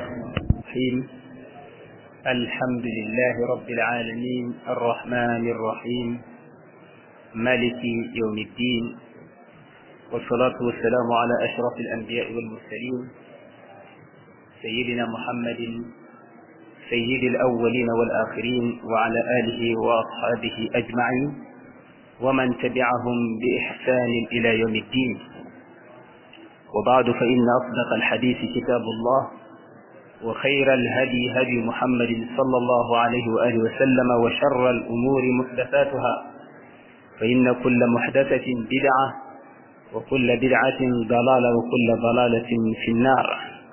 الرحيم الحمد لله رب العالمين الرحمن الرحيم مالك يوم الدين والصلاة والسلام على أشرف الأنبياء والمرسلين سيدنا محمد سيد الأولين والآخرين وعلى آله وأصحابه أجمعين ومن تبعهم بإحسان إلى يوم الدين وبعد فإن أصدق الحديث كتاب الله وخير الهدي هدي محمد صلى الله عليه وآله وسلم وشر الأمور محدثاتها فإن كل محدثة بدعة وكل بدعة ضلالة وكل ضلالة في النار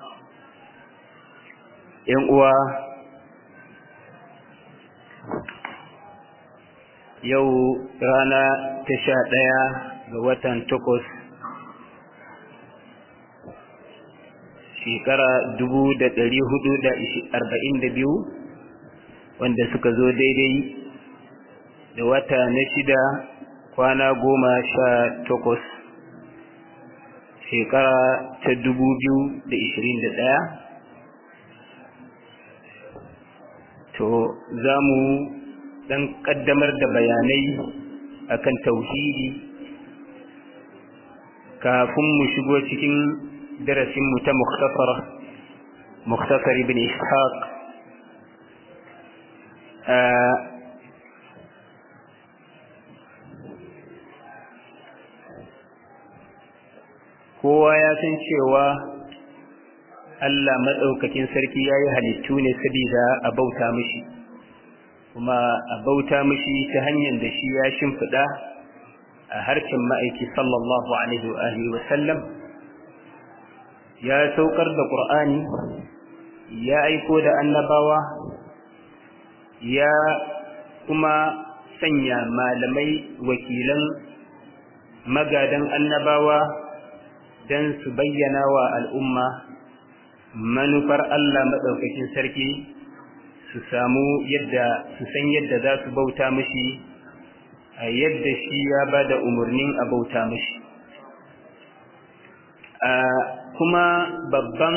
ينقوى yau rana ta sha ɗaya ga watan takwas shekara dubu da ɗari hudu da arba'in da biyu wanda suka zo daidai da wata na shida kwana goma sha takwas shekara ta dubu biyu da ishirin da ɗaya to za mu dan kaddamar da bayanai akan tauhidi kafin mu shigo cikin darasin mu ta mukhtasar mukhtasar ibn ishaq kowa ya san cewa Allah maɗaukakin sarki ya yi halittu ne sabida a bauta mishi kuma a bauta mishi ta hanyar da shi ya shimfiɗa a harshen ma'aiki sallallahu alaihi wa sallam ya saukar da ƙur'ani ya aiko da annabawa ya kuma sanya malamai wakilan magadan annabawa don su bayyana wa al'umma manufar Allah maɗaukakin sarki su samu yadda su san yadda za su bauta mishi a yadda shi ya ba da umarnin a bauta mishi kuma babban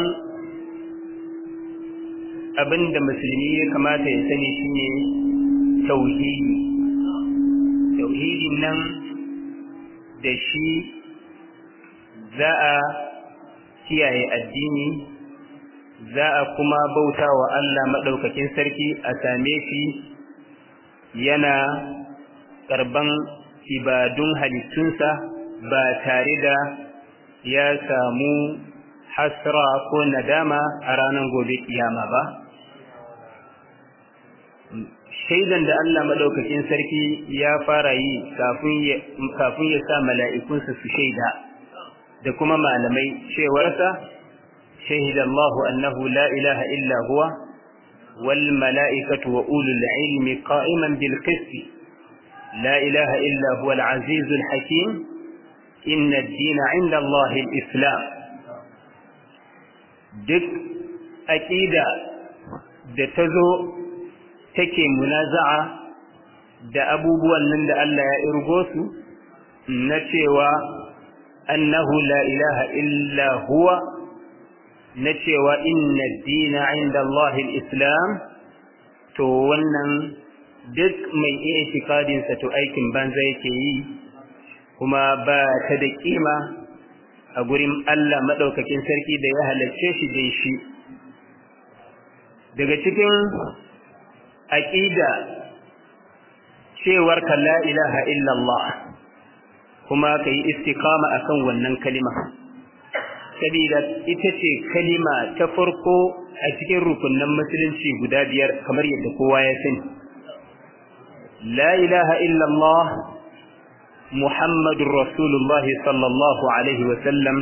abin da musulmi ya kamata ya sani shine tauhidi tauhidin nan da shi za a kiyaye addini za a kuma bauta wa Allah maɗaukakin sarki a same shi yana ƙarban ibadun halittunsa ba tare da ya samu hasra ko nadama a ranar gobe kiyama ba. Shaidan da Allah maɗaukakin sarki ya fara yi kafin ya sa mala'ikunsa su shaida da kuma malamai cewarsa شهد الله أنه لا إله إلا هو والملائكة وأولو العلم قائما بالقسط لا إله إلا هو العزيز الحكيم إن الدين عند الله الإسلام duk aƙida da ta zo take munaza'a da abubuwan nan da Allah ya irgo su na cewa annahu la ilaha illa huwa na cewa inna dina inda Allahil Islam to wannan duk mai iya itikadinsa to aikin banza yake yi kuma ba ta da kima a gurin Allah maɗaukakin sarki da ya halarce shi da shi daga cikin aƙida cewar ka la ilaha illallah kuma ka yi istikama akan wannan kalima. sabida ita ce kalima ta farko a cikin rukunan musulunci guda biyar kamar yadda kowa ya sani la ilaha illallah muhammadur rasulullah sallallahu alaihi wa sallam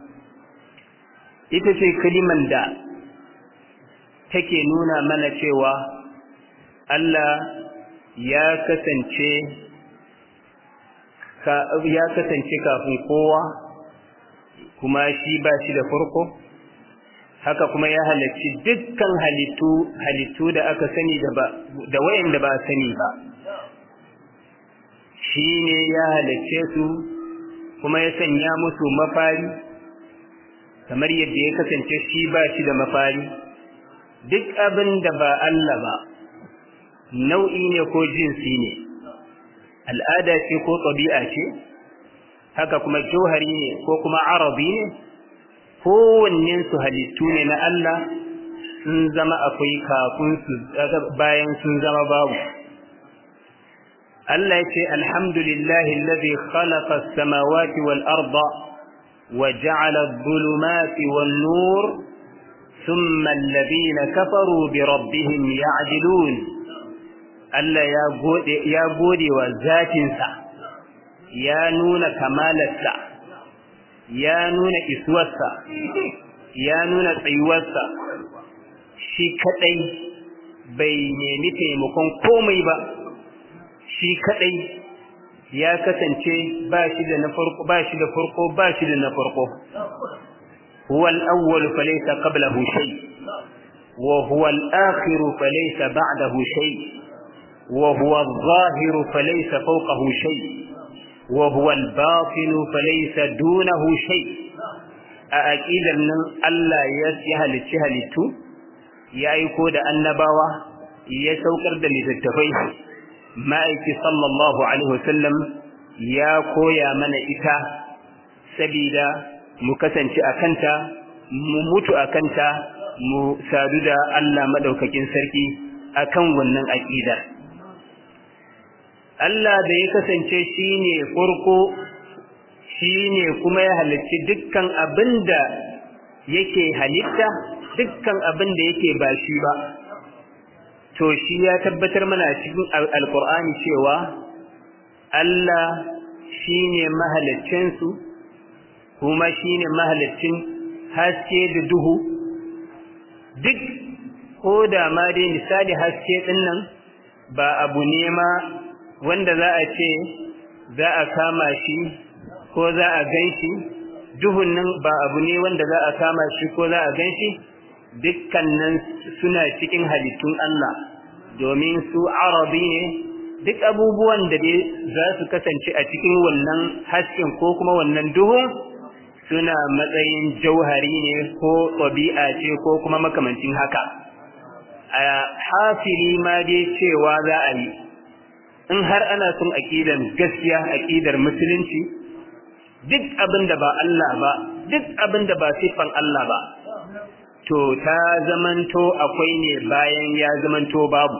ita ce kaliman da take nuna mana cewa Allah ya kasance ya kasance kafin kowa kuma shi ba shi da farko haka kuma ya halarci dukkan halittu halittu da aka sani da ba da wayanda ba sani ba shi ne ya halarce su kuma ya sanya musu mafari kamar yadda ya kasance shi ba shi da mafari duk abin da ba Allah ba nau'i ne ko jinsi ne al'ada ce ko ɗabi'a ce haka kuma jauhari ne ko kuma arabi ne kowannen su halittu ne na Allah sun zama akwai kafin su bayan sun zama babu Allah ya ce alhamdulillahi alladhi khalaqa as-samawati wal arda wa ja'ala adh-dhulumati wan nur thumma alladhina kafaru bi rabbihim ya'dilun Allah ya gode ya gode wa zatinsa ya nuna kamalarsa ya nuna isuwarsa ya nuna tsayuwarsa shi kadai bai nemi taimakon komai ba shi kadai ya kasance ba shi da na farko ba shi da farko ba shi da na farko huwa al-awwal falaysa qablahu shay wa huwa al-akhir falaysa ba'dahu shay wa huwa adh-dhahir falaysa fawqahu shay wa huwa al-batin falaysa dunahu shay a aqidar nan Allah ya halicci halittu ya aiko da annabawa ya saukar da littattafai ma'aiki sallallahu alaihi wasallam ya koya mana ita sabida mu kasance a kanta mu mutu a kanta mu sadu da Allah madaukakin sarki akan wannan aqida Allah da ya kasance shine farko shine kuma ya halicci dukkan abinda yake halitta dukkan abin da yake ba shi ba to shi ya tabbatar mana cikin alkur'ani cewa Allah shine mahaliccin su kuma shine mahaliccin haske da duhu duk ko da ma dai misali haske din nan ba abu ne ma wanda za a ce za a kama shi ko za a gan shi duhun nan ba abu ne wanda za a kama shi ko za a gan shi dukkanin suna cikin halittun Allah domin su arabi ne duk abubuwan da dai za su kasance a cikin wannan hasken ko kuma wannan duhun suna matsayin jauhari ne ko ɗabi'a ce ko kuma makamancin haka a hafili ma dai cewa za a yi in har ana son aƙidar gaskiya aƙidar musulunci duk abin da ba Allah ba duk abin da ba siffan Allah ba to ta zamanto akwai ne bayan ya zamanto babu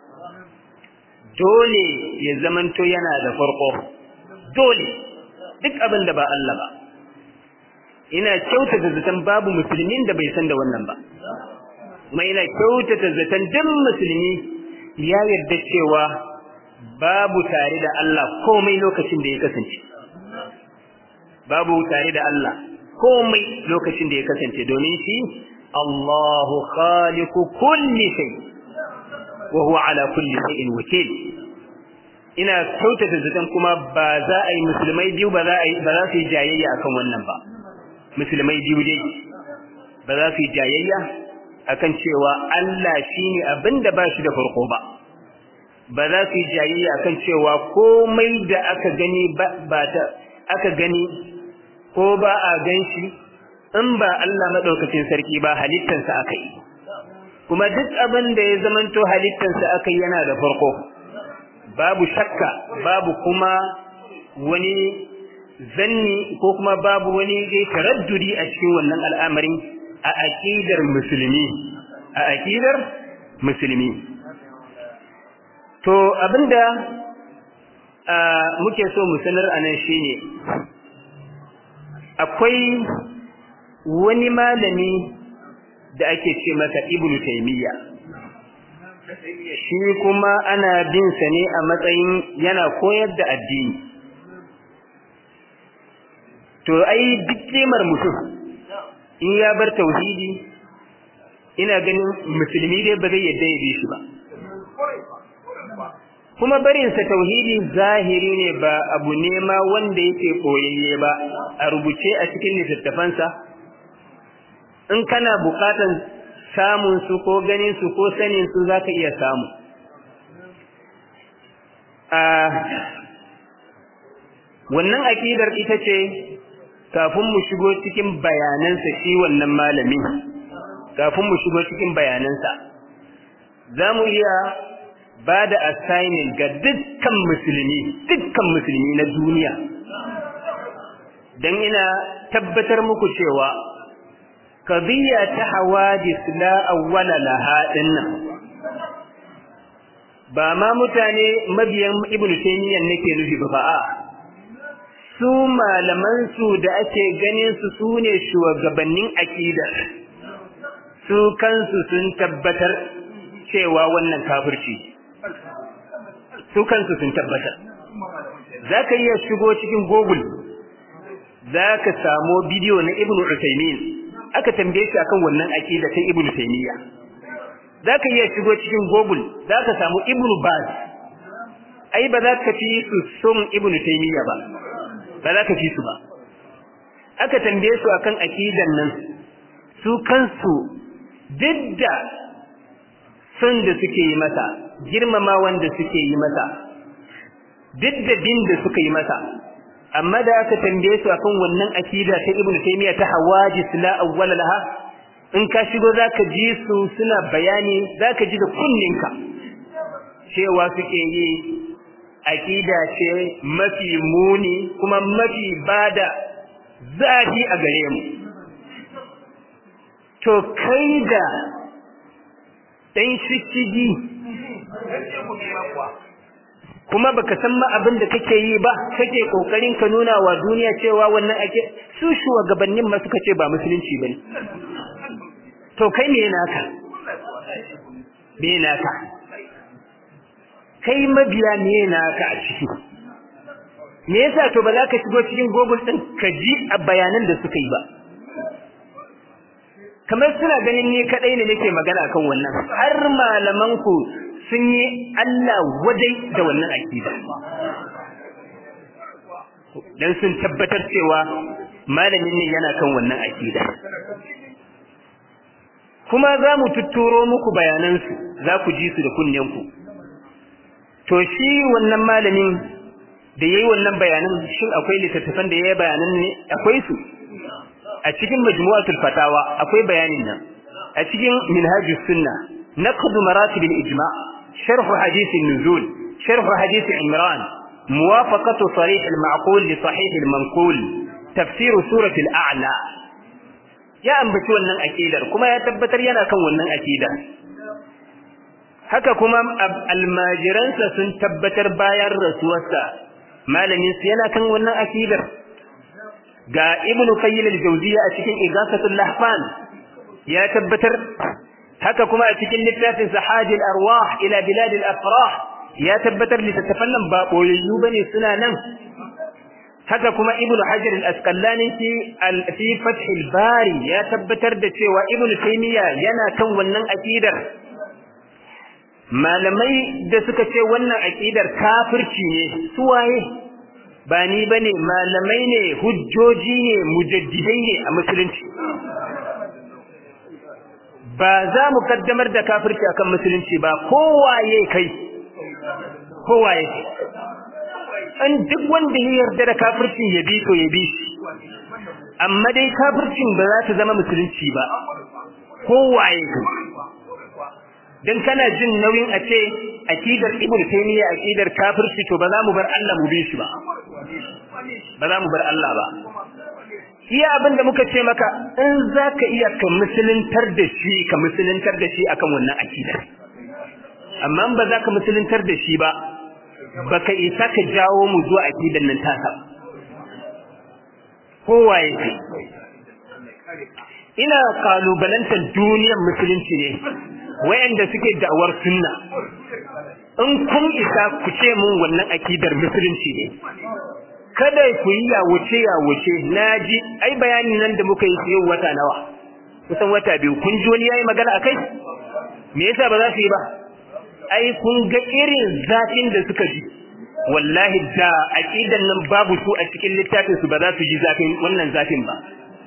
dole ya zamanto yana da farko dole duk abin da ba Allah ba ina kyautata zaton babu musulmin da bai san da wannan ba kuma ina kyautata zaton duk musulmi ya yarda cewa babu tare da Allah komai lokacin da ya kasance babu tare da Allah komai lokacin da ya kasance domin shi Allahu khaliqu kulli shay wa huwa ala kulli shay'in wakil ina kyautata zaton kuma ba za a yi musulmai biyu ba za a yi ba za su yi jayayya akan wannan ba musulmai biyu dai ba za su yi jayayya akan cewa Allah shine abinda ba shi da farko ba ba za su yi jayayya akan cewa komai da aka gani ba ta aka gani ko ba a ganshi in ba Allah madaukakin sarki ba halittarsa aka yi kuma duk abin da ya zamanto halittarsa aka yi yana da farko babu shakka babu kuma wani zanni ko kuma babu wani dai taraddudi a cikin wannan al'amarin a aqidar musulmi a aqidar musulmi to abinda muke so mu sanar anan shine akwai wani malami da ake ce masa ibnu taymiya shi kuma ana bin sa ne a matsayin yana koyar da addini to ai duk kimar mutum in ya bar tauhidi ina ganin musulmi dai ba zai yadda ya bi shi ba kuma barinsa tauhidi zahiri ne ba abu ne ma wanda yake koyayye ba a rubuce a cikin littattafansa in kana bukatan samun su ko ganin su ko sanin su zaka iya samu a wannan akidar ita ce kafin mu shigo cikin bayanansa shi wannan malami kafin mu shigo cikin bayanansa za mu iya ba da assignment ga dukkan musulmi dukkan musulmi na duniya don ina tabbatar muku cewa qadiyya ta hawadis la awwala laha dinnan ba ma mutane mabiyan ibnu taymiyyah nake nufi ba a su malaman su da ake ganin su sune shugabannin aqida su kansu sun tabbatar cewa wannan kafirci su kansu sun tabbatar zaka iya shigo cikin google zaka samu bidiyo na ibnu usaymin aka tambaye shi akan wannan aqida ta ibnu taymiyyah zaka iya shigo cikin google zaka samu ibnu baz ai ba za ka fi su sun ibnu taymiya ba ba za ka fi su ba aka tambaye su akan aqidan nan su kansu didda sun da suke yi masa girmama wanda suke yi masa didda bin da suka yi masa amma da aka tambaye su akan wannan aqida ta ibnu taymiya ta hawajis la awwala laha in ka shigo zaka ji su suna bayani zaka ji da kunninka cewa suke yi aqida ce mafi muni kuma mafi bada zafi a gare mu to kai da dan shishigi kuma baka san ma abin da kake yi ba kake kokarin ka nuna wa duniya cewa wannan ake su shugabannin ma suka ce ba musulunci bane to kai me naka me naka kai mabiya me naka a ciki me yasa to ba za ka shigo cikin google din ka ji a bayanan da suka yi ba kamar suna ganin ni kadai ne nake magana kan wannan har malaman ku sun yi Allah wadai da wannan akida dan sun tabbatar cewa malamin ne yana kan wannan akida kuma za mu tutturo muku bayanansu za ku ji su da kunnenku to shi wannan malamin da yayi wannan bayanan shin akwai littattafan da yayi bayanan ne akwai su a cikin majmu'atul fatawa akwai bayanin nan a cikin minhajus sunna naqd maratib al-ijma' sharh hadith an-nuzul sharh hadith imran muwafaqatu sarih al-ma'qul li sahih al-manqul tafsir surah al-a'la ya ambaci wannan akidar kuma ya tabbatar yana kan wannan akida haka kuma almajiransa sun tabbatar bayan rasuwarsa malamin su yana kan wannan akidar ga ibn qayyim al-jawziyya a cikin igasatul lahfan ya tabbatar haka kuma a cikin littafin sahajil arwah ila bilad al-afrah ya tabbatar littattafan nan ba boyayyu bane suna nan haka kuma ibn hajar al-asqalani fi fi fath al-bari ya tabbatar da cewa ibn taymiya yana kan wannan akidar malamai da suka ce wannan akidar kafirci ne su waye ba ni bane malamai ne hujjoji ne mujaddidai ne a musulunci ba za mu kaddamar da kafirci akan musulunci ba kowaye kai kowaye kai an duk wanda ya yarda da kafircin ya bi to ya bi shi amma dai kafircin ba za ta zama musulunci ba kowaye dan kana jin nauyin a ce akidar ibn taymiya akidar kafirci to ba za mu bar Allah mu bi shi ba ba za mu bar Allah ba iya abin da muka ce maka in za ka iya ka musuluntar da shi ka musuluntar da shi akan wannan akidar amma ba za ka musuluntar da shi ba baka isa ka jawo mu zuwa akidan nan taka kowaye ce ina kalubalantar duniyar musulunci ne wayanda suke da'awar sunna in kun isa ku ce mun wannan akidar musulunci ne kada ku yi yawuce yawuce naji ai bayani nan da muka yi yau wata nawa kusan wata biyu kun ji wani yayi magana akai me yasa ba za su yi ba ai kun ga irin zafin da suka ji wallahi da aqidan nan babu su a cikin littafin su ba za su ji zafin wannan zafin ba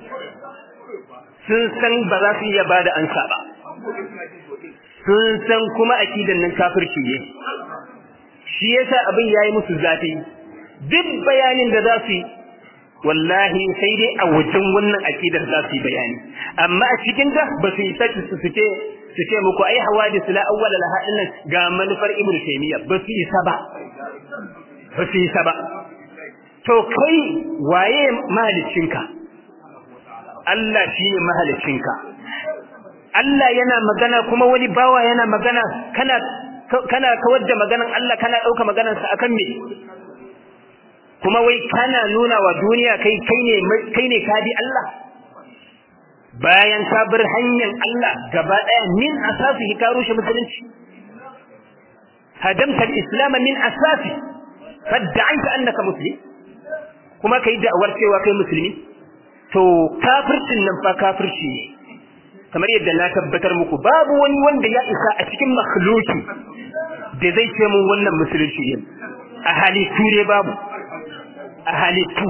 sun san ba za su iya bada ansa ba sun san kuma aqidan nan kafirci ne shi yasa abin yayi musu zafi duk bayanin da za su yi wallahi sai dai a wajen wannan akidar za su yi bayani amma a cikin ta ba su yi saki su ce su ce muku ai hawadis la awwal laha innan ga manufar ibnu taymiya ba su yi saba ba su yi saba to kai waye mahalicinka Allah shine mahalicinka Allah yana magana kuma wani bawa yana magana kana kana kawar da maganan Allah kana dauka maganar sa akan me kuma wai kana nuna wa duniya kai kai ne kai ne kadi Allah bayan ka bar hanyar Allah gaba daya min asasihi ka rushe musulunci hadamta al-islam min asasi fadda'aita annaka muslim kuma kai da'awar cewa kai musulmi to kafircin nan fa kafirci ne kamar yadda na tabbatar muku babu wani wanda ya isa a cikin makhluki da zai ce mun wannan musulunci ne a halittu ne babu a halittu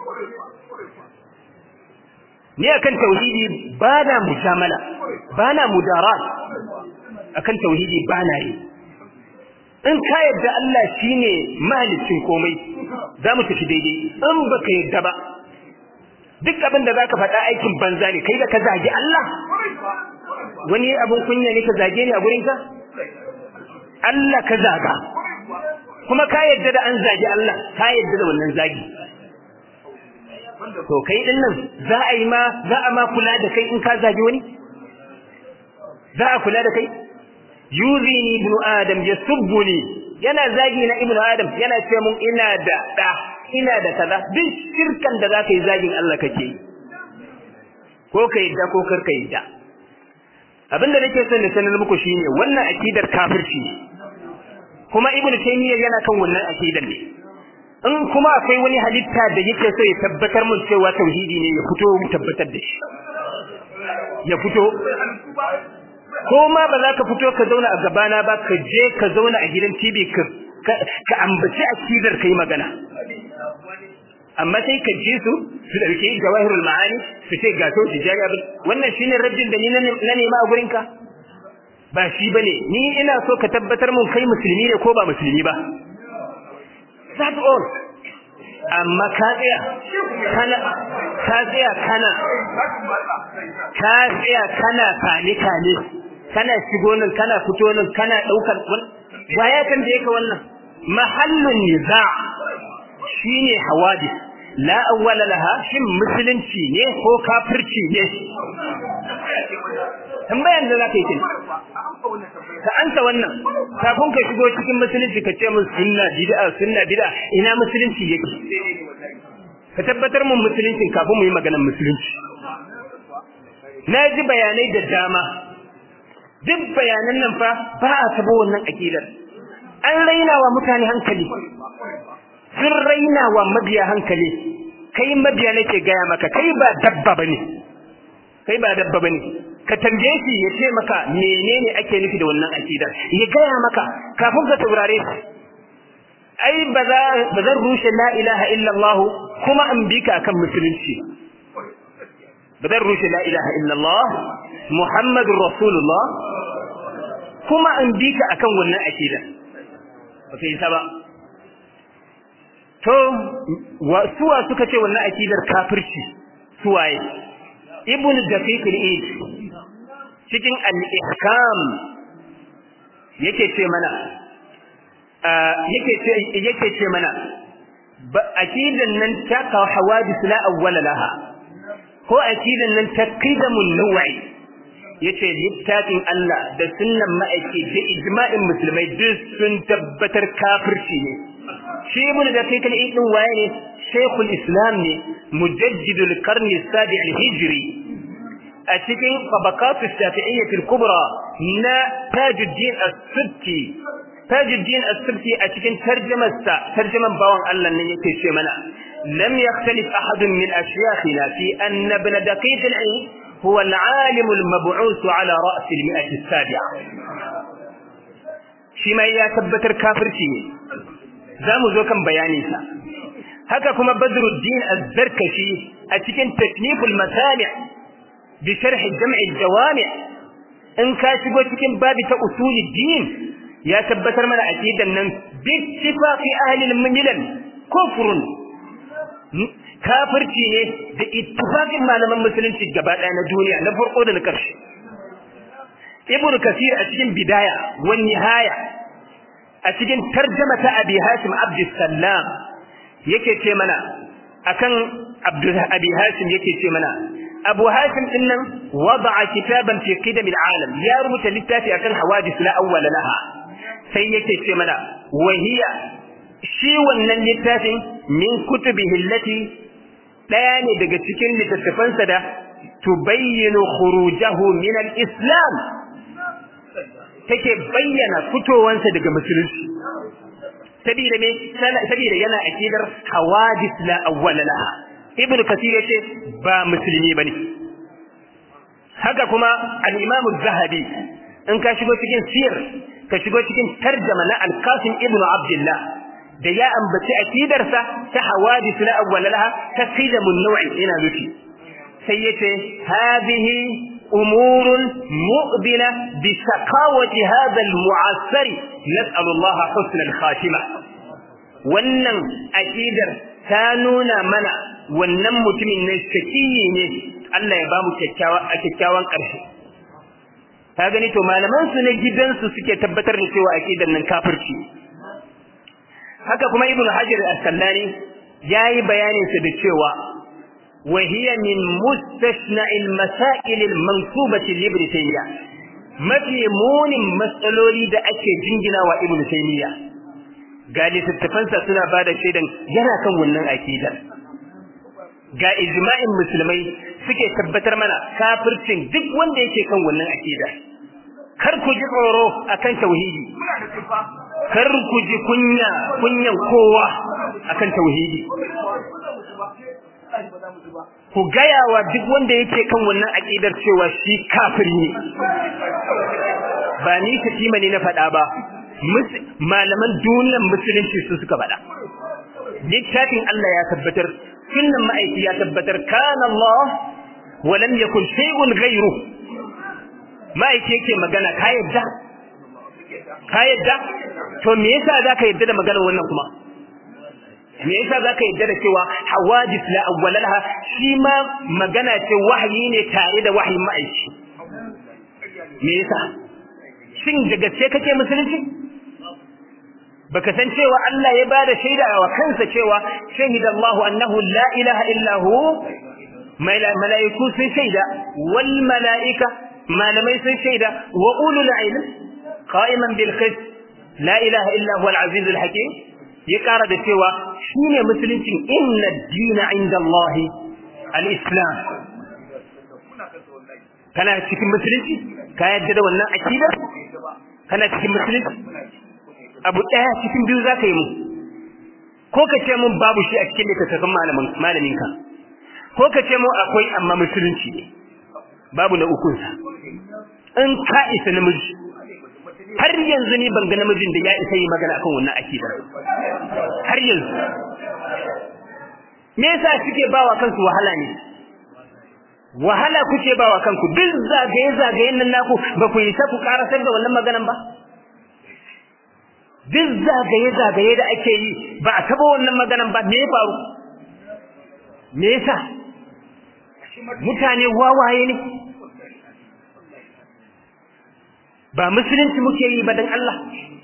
ni akan tauhidi ba na mujamala ba na mudarat akan tauhidi ba na yi in ka yadda Allah shine mahalicin komai za mu tafi daidai in baka yadda ba duk abin da zaka faɗa aikin banza ne kai da ka zagi Allah wani abin kunya ne ka zage ni a gurin ka Allah ka zaga kuma ka yadda da an zagi Allah ka yadda da wannan zagi to kai din nan za a yi ma za a ma kula da kai in ka zagi wani za a kula da kai yuzini ibnu adam yasubbuni yana zagi na ibnu adam yana ce mun ina da da ina da kaza duk shirkan da zaka yi zagin Allah kake yi ko ka yadda ko kar ka yadda abinda nake son na sanar muku shine wannan akidar kafirci ne kuma ibnu taymiyyah yana kan wannan akidar ne in kuma akwai wani halitta da yake so ya tabbatar mun cewa tauhidi ne ya fito mu tabbatar da shi ya fito ko ma ba za ka fito ka zauna a gabana ba ka je ka zauna a gidan TV ka ka ambaci akidar kai magana amma sai ka ji su su dauke jawahirul ma'ani su ce ga to tijari abin wannan shine raddin da ni na nema a gurin ka ba shi bane ni ina so ka tabbatar mun kai musulmi ne ko ba musulmi ba that's all amma ka tsaya kana ka tsaya kana ka tsaya kana kane kane kana shigo nan kana fito nan kana daukar waya kan da yake wannan mahallun niza shine hawadis la awwala laha shin musulunci ne ko kafirci ne tambayan da zaka yi kin ka anta wannan kafin ka shigo cikin musulunci ka ce mun sunna bid'a sunna bid'a ina musulunci yake ka tabbatar mun musulunci kafin mu yi maganar musulunci na ji bayanai da dama duk bayanan nan fa ba a tabo wannan akidar an raina wa mutane hankali sun raina wa mabiya hankali kai mabiya nake gaya maka kai ba dabba bane kai ba dabba bane ka tambaye shi ya ce maka menene ake nufi da wannan akidar ya gaya maka kafin ka taurare shi ai ba za ba zan rushe la ilaha illallah kuma an bi ka akan musulunci ba zan rushe la ilaha illallah muhammadur rasulullah kuma an bi ka akan wannan akidar ba kai ba to suwa suka ce wannan akidar kafirci suwaye ibn daqiq al-eid cikin al-ihkam yake ce mana yake ce yake ce mana akidan nan ta ka hawadis la awwala laha ko akidan nan ta qidamun naw'i yace littafin Allah da sunnan ma'aiki da ijma'in musulmai duk sun tabbatar kafirci ne shi ibn daqiq al-eid din waye ne shaykhul islam ne mujaddidul qarni as-sabi al-hijri a cikin tabaqat as-shafi'iyyah al-kubra na tajuddin as-subki tajuddin as-subki a cikin tarjumar sa tarjuman bawan Allah ne yake ce mana lam yakhtalif ahad min ashyakhina fi anna ibn daqiq al-eid هو العالم المبعوث على رأس المئة السابعة شما يا تبتر كافر شيء زامو زوكم بيانيسا haka kuma Badruddin Az-Zarkashi a cikin tasniful masami' bi sharh jam' al-jawami' in ka shigo cikin babi ta usulid din ya tabbatar mana aqidan nan bi ittifaqi ahli al-milal kufrun kafirci ne da ittifaqin malaman musulunci gaba ɗaya na duniya na farko da na ƙarshe ibnu kasir a cikin bidaya wa nihaya a cikin tarjama ta abi hasim abdussalam yake ce mana akan abdul abi hasim yake ce mana abu hasim din nan wada'a kitaban fi qidam alam ya rubuta littafi akan hawadis la awwala laha sai yake ce mana wa hiya shi wannan littafin min kutubihi allati daya ne daga cikin littattafansa da tubayyinu khurujahu min al-islam take bayyana fitowansa daga musulunci sabida me sabida yana akidar hawadis la awwala laha ibnu kasir yace ba musulmi bane haka kuma al-imam az-zahabi in ka shigo cikin sir ka shigo cikin tarjama na al-qasim ibnu abdullah da ya ambaci akidarsa ta hawadis la awwala laha ta qidamun naw'i ina nufi sai yace hadhihi أمور مؤذنة بشقاوة هذا المعسر نسأل الله حسن الخاتمة wannan akidar ta nuna mana wannan mutumin ne shakiyi ne Allah ya bamu kyakkyawa a kyakkyawan ƙarshe ka gani to malaman su ne gidansu suke tabbatar da cewa akidar nan kafirci haka kuma ibnu hajar as-sallani yayi bayanin sa da cewa وهي من مستثنى المسائل المنصوبة لابن تيمية mafi munin matsaloli da ake jingina wa ibn taymiya ga littattafansa suna ba da shaidan yana kan wannan akidar ga ijma'in musulmai suke tabbatar mana kafircin duk wanda yake kan wannan akida kar ku ji tsoro akan tauhidi kar ku ji kunya kunyan kowa akan tauhidi ku gaya wa duk wanda yake kan wannan aƙidar cewa shi kafiri ne ba ni katima ne na faɗa ba malaman duniyar musulunci su suka faɗa littafin Allah ya tabbatar sunnan ma'aiki ya tabbatar kana Allah wa lam yakun shay'un ghayru ma'aiki yake magana ka yadda ka yadda to me yasa zaka yadda da maganar wannan kuma me yasa zaka yadda da cewa hawadis la awwalaha shi ma magana ce wahayi ne tare da wahayin ma'aiki me yasa shin da gaske kake musulunci baka san cewa Allah ya bada shaida wa kansa cewa shahida Allah annahu la ilaha illa hu malaiku sun shaida wal malaika malamai sun shaida wa ulul ilm qa'iman bil qist la ilaha illa huwa al aziz al hakim ya ƙara da cewa shi ne musuluncin inna dina inda Allah al-Islam. Kana cikin musulunci? Ka yadda da wannan akidar? Kana cikin musulunci? Abu ɗaya cikin biyu za ka yi mu. Ko ka ce mun babu shi a cikin littattafan malaminka. Ko ka ce mun akwai amma musulunci ne. Babu na ukunsa. In ka isa namiji. har yanzu ni ban ga namijin da ya isa yi magana akan wannan akida har yanzu me yasa suke bawa kansu wahala ne wahala kuke bawa kanku duk zagaye zagayen nan naku ba ku yi ta ku karasar da wannan maganan ba duk zagaye zagaye da ake yi ba a taba wannan maganan ba me ya faru me yasa mutane wawaye ne ba musulunci muke yi ba dan Allah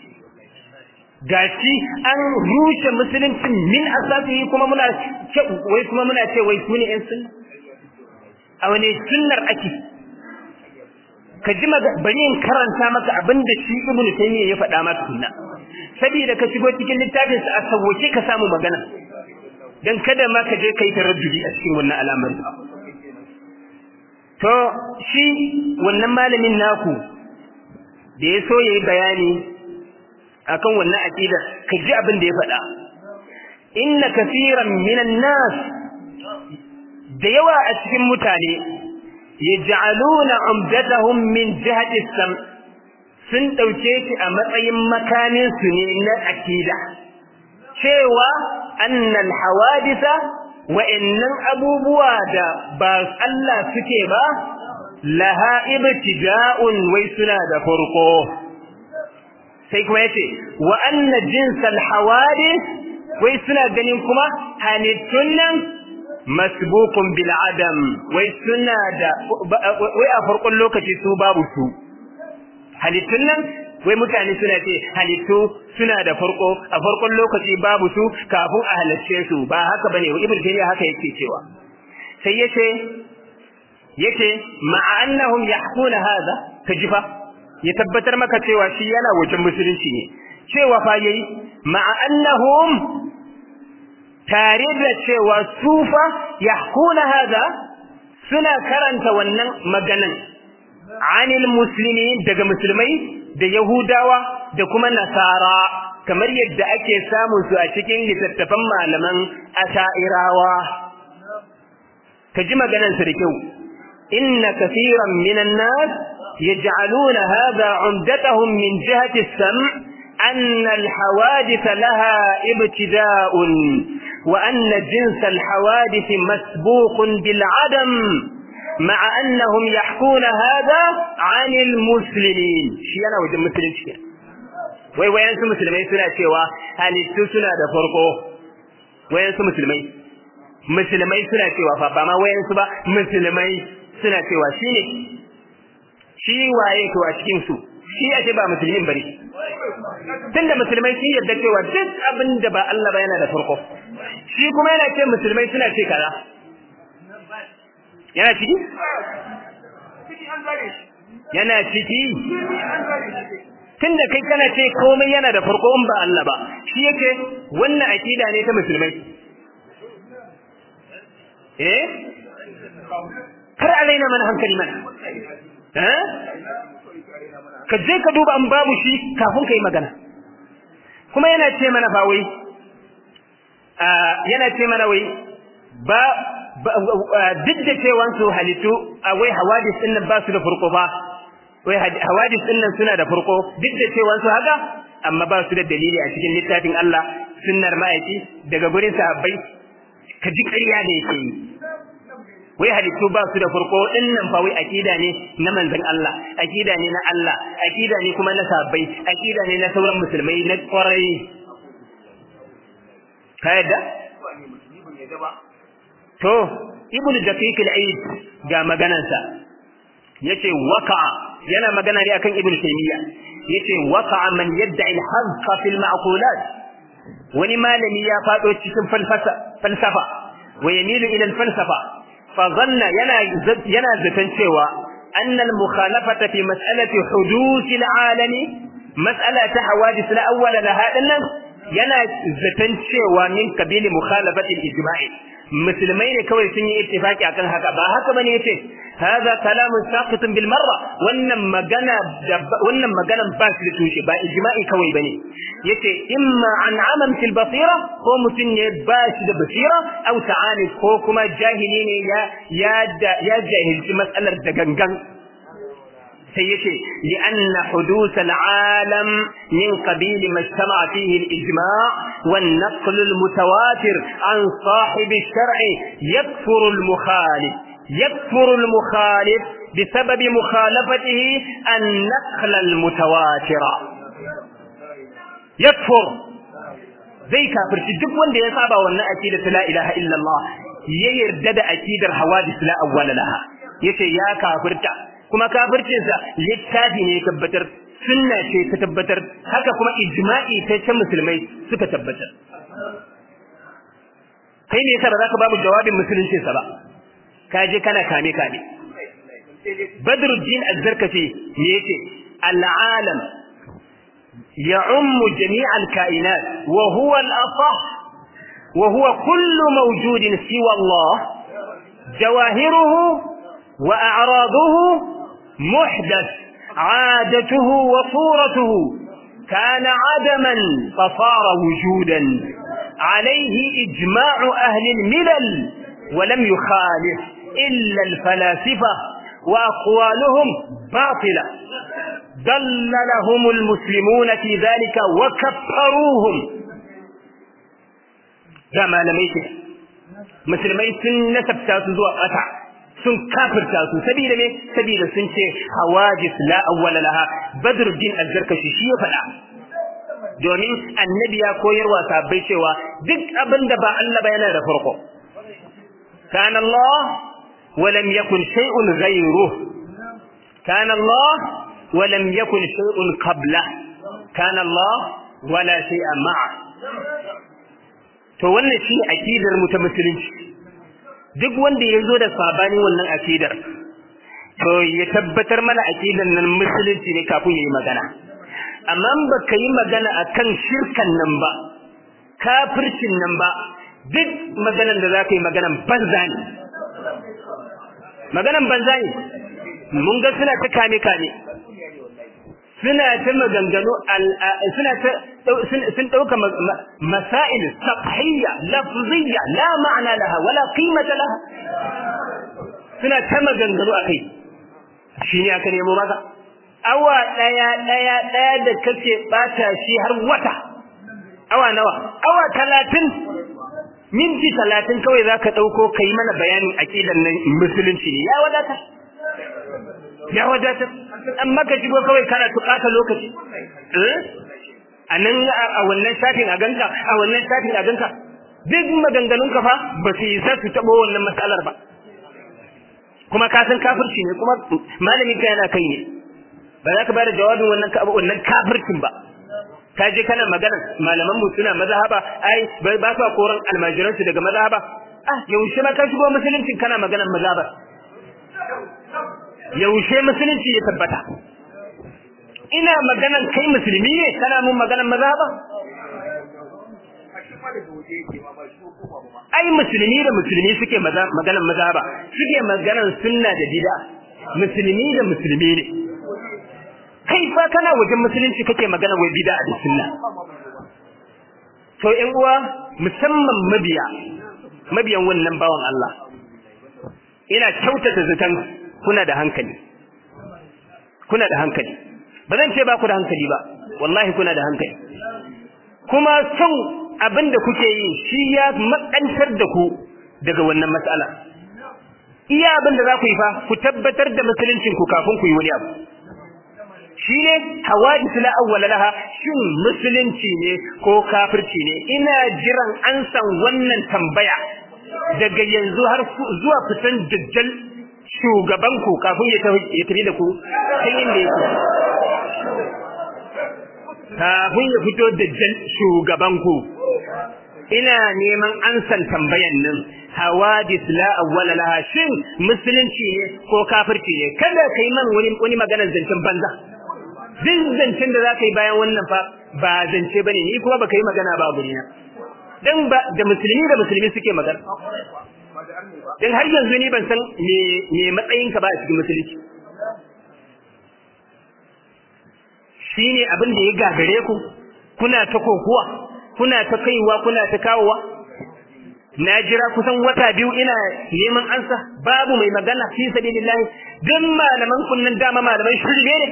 gashi an rushe musulunci min asasihi kuma muna ce wai kuma muna ce wai su ne yan sunna a wani sunnar ake ka ji bari in karanta maka abin da shi ibnu taymiya ya faɗa maka sunna saboda ka shigo cikin littafin sa a sauke ka samu magana dan kada ma ka je kai taraddudi a cikin wannan al'amari to shi wannan malamin naku da ya so ya yi bayani akan wannan aqida ka ji abin da ya faɗa inna kaseeran minan nas da yawa a cikin mutane yaj'aluna umdatahum min jihati sam sun dauke shi a matsayin makamin su ne na aqida cewa annal hawadisa wa'annan abubuwa da ba Allah suke ba laha ibtida'un wai suna da farko sai kuma yace wa anna jinsal hawadis wai suna ganin kuma halittun nan masbuqun bil adam wai suna da wai a farkon lokaci su babu su halittun nan wai mutane suna ce halittu suna da farko a farkon lokaci babu su kafin a halarce su ba haka bane ibnu taymiya haka yake cewa sai yace yace ma'a annahum yahkuna hadha kajifa ya tabbatar maka cewa shi yana wajen musulunci ne cewa fa yayi ma'a annahum tare da cewa sufa yahkuna hadha suna karanta wannan maganan anil muslimin daga musulmai da yahudawa da kuma nasara kamar yadda ake samun su a cikin littattafan malaman asha'irawa ka ji maganan su da kyau inna kaseeran minan nas yaj'aluna hadha 'umdatahum min jihati as-sam' أن الحوادث لها ابتداء وأن جنس الحوادث مسبوق بالعدم مع أنهم يحكون هذا عن المسلمين شيء أنا وجه مسلم شيء wai wayansu musulmai suna cewa halittu suna da farko wayansu musulmai musulmai suna cewa fa ba ma wayansu ba musulmai suna cewa shi ne shi waye to a cikin su shi ake ba musulmin bane tunda musulmai sun yarda cewa duk abin da ba Allah ba yana da farko shi kuma yana ce musulmai suna ce kaza yana ciki yana ciki tunda kai kana ce komai yana da farko in ba Allah ba shi yake wannan akida ne ta musulmai eh kar alaina mana hankali mana eh ka je ka duba an babu shi kafin kai magana kuma yana ce mana fa wai yana ce mana wai ba duk da cewan su halittu wai hawadis din nan ba su da farko ba wai hawadis din nan suna da farko duk da cewan su haka amma ba su da dalili a cikin littafin Allah sunnar ma'aiki daga gurin sahabbai ka ji ƙarya da yake yi wai halittu ba su da farko din nan fa wai akida ne na manzon Allah akida ne na Allah akida ne kuma na sahabbai akida ne na sauran musulmai na kwarai ka yadda to ibnu daqiq al-aid ga maganansa yace waqa'a yana magana ne akan ibnu taymiya yace waqa'a man yad'i al-hazqa fil ma'qulat wani malami ya fado cikin falsafa falsafa wa yamilu ila al-falsafa fa dhanna yana yana zatan cewa anna al-mukhalafata fi mas'alati huduth al-alam mas'alata hawadith al-awwal laha dinnan yana zatan cewa min kabili mukhalafati al-ijma'i musulmai ne kawai sun yi ittifaki akan haka ba haka bane yace hadha kalamun saqitun bil marra wannan magana wannan maganan ba shi da tushe ba ijma'i kawai bane yace imma an aman fil basira ko mutun ne ba shi da basira aw ta'ani ko kuma jahili ne ya ya ya jahilci matsalar da gangan sai yace li anna huduth al-alam min qabil ma ijtama fihi al-ijma' wan naql al-mutawatir an sahib al-shar' yakfur al-mukhalif yakfur al-mukhalif بسبب مخالفته النقل المتواتر يكفر zai kafirci duk wanda ya saba wannan aqida la ilaha illallah ya yarda da aqidar hawadis la awwala laha yace ya kafirta kuma kafircinsa littafi ne tabbatar sunna ce ta tabbatar haka kuma ijma'i ta ta musulmai suka tabbatar kai ne yasa ba za ka babu jawabin musulunci sa ba ka je kana kame kame badruddin az-zarkafi ne yace al-alam يعم جميع الكائنات وهو الأصح وهو كل موجود سوى الله جواهره وأعراضه محدث عادته وصورته كان عدما فصار وجودا عليه إجماع أهل الملل ولم يخالف إلا الفلاسفة وأقوالهم باطلة دللهم المسلمون في ذلك وكفروهم كما لم يكن مسلمين سن نسبتا zuwa ƙasa sun kafirta su sabida me sabida sun ce hawajis la awwala laha badruddin az-zarkashi shi ya faɗa domin annabi ya koyarwa sahabbai cewa duk abin da ba Allah ba yana da farko kana Allah wa lam yakun shay'un ghayruhu kana Allah wa lam yakun shay'un qabla kana Allah wala shay'a ma'a to wannan shi akidar mu ta musulunci duk wanda ya zo da sabanin wannan akidar to ya tabbatar mana akidar nan musulunci ne kafin ya yi magana amma ba ka yi magana akan shirkan nan ba kafircin nan ba duk maganan da za ka yi maganan banza ne maganan banza ne mun ga suna ta kame kame suna ta maganganu suna ta sun dauka masail safhiyya lafziyya la ma'ana laha wala qimata laha suna ta maganganu akai shine aka nemo maka awa daya daya daya da kake bata shi har wata awa nawa awa 30 minti 30 kawai zaka dauko kai mana bayanin aqidan nan musulunci ne ya wadata ya wadatar amma ka shigo kawai kana tukata lokaci a nan a wannan shafin a ganka a wannan shafin a ganka duk maganganun ka fa ba su isa su taɓo wannan matsalar ba kuma ka san kafirci ne kuma malami ka yana kai ne ba za ka bada jawabin wannan wannan kafircin ba ka je kana magana malaman mu suna mazhaba ai ba sa koran almajiransu daga mazhaba ah yaushe ma ka shigo musulunci kana maganar mazhaba yaushe musulunci ya tabbata ina maganan kai musulmi ne kana mun maganan maza ba ai musulmi da musulmi suke maganan maza ba suke maganan sunna da bid'a musulmi da musulmi ne kai fa kana wajen musulunci kake magana wai bid'a da sunna to ƴan uwa musamman mabiya mabiyan wannan bawan Allah ina kyautata zaton kuna da hankali kuna da hankali ba zan ce ba ku da hankali ba wallahi kuna da hankali kuma son abin da kuke yi shi ya makantar da ku daga wannan matsala iya abin da za ku yi fa ku tabbatar da musuluncin ku kafin ku yi wani abu shi ne hawadis la awwala laha shin musulunci ne ko kafirci ne ina jiran an san wannan tambaya daga yanzu har zuwa fitan dajjal shugaban ku kafin ya tafi da ku kan inda yake kafin ya fito da shugaban ku ina neman ansan tambayan nan hawadis la awwala laha shin musulunci ne ko kafirci ne kada kai man wani wani maganar zancen banza duk zancen da zaka yi bayan wannan fa ba zance bane ni kuma baka yi magana ba gurina dan ba da musulmi da musulmi suke magana dan har yanzu ni ban san me me matsayin ka ba a cikin musulunci shine abin da ya gagare ku kuna ta kokuwa kuna ta kaiwa kuna ta kawowa na jira kusan wata biyu ina neman ansa babu mai magana fi sabilillah dan malaman kunnan dama malaman shirme ne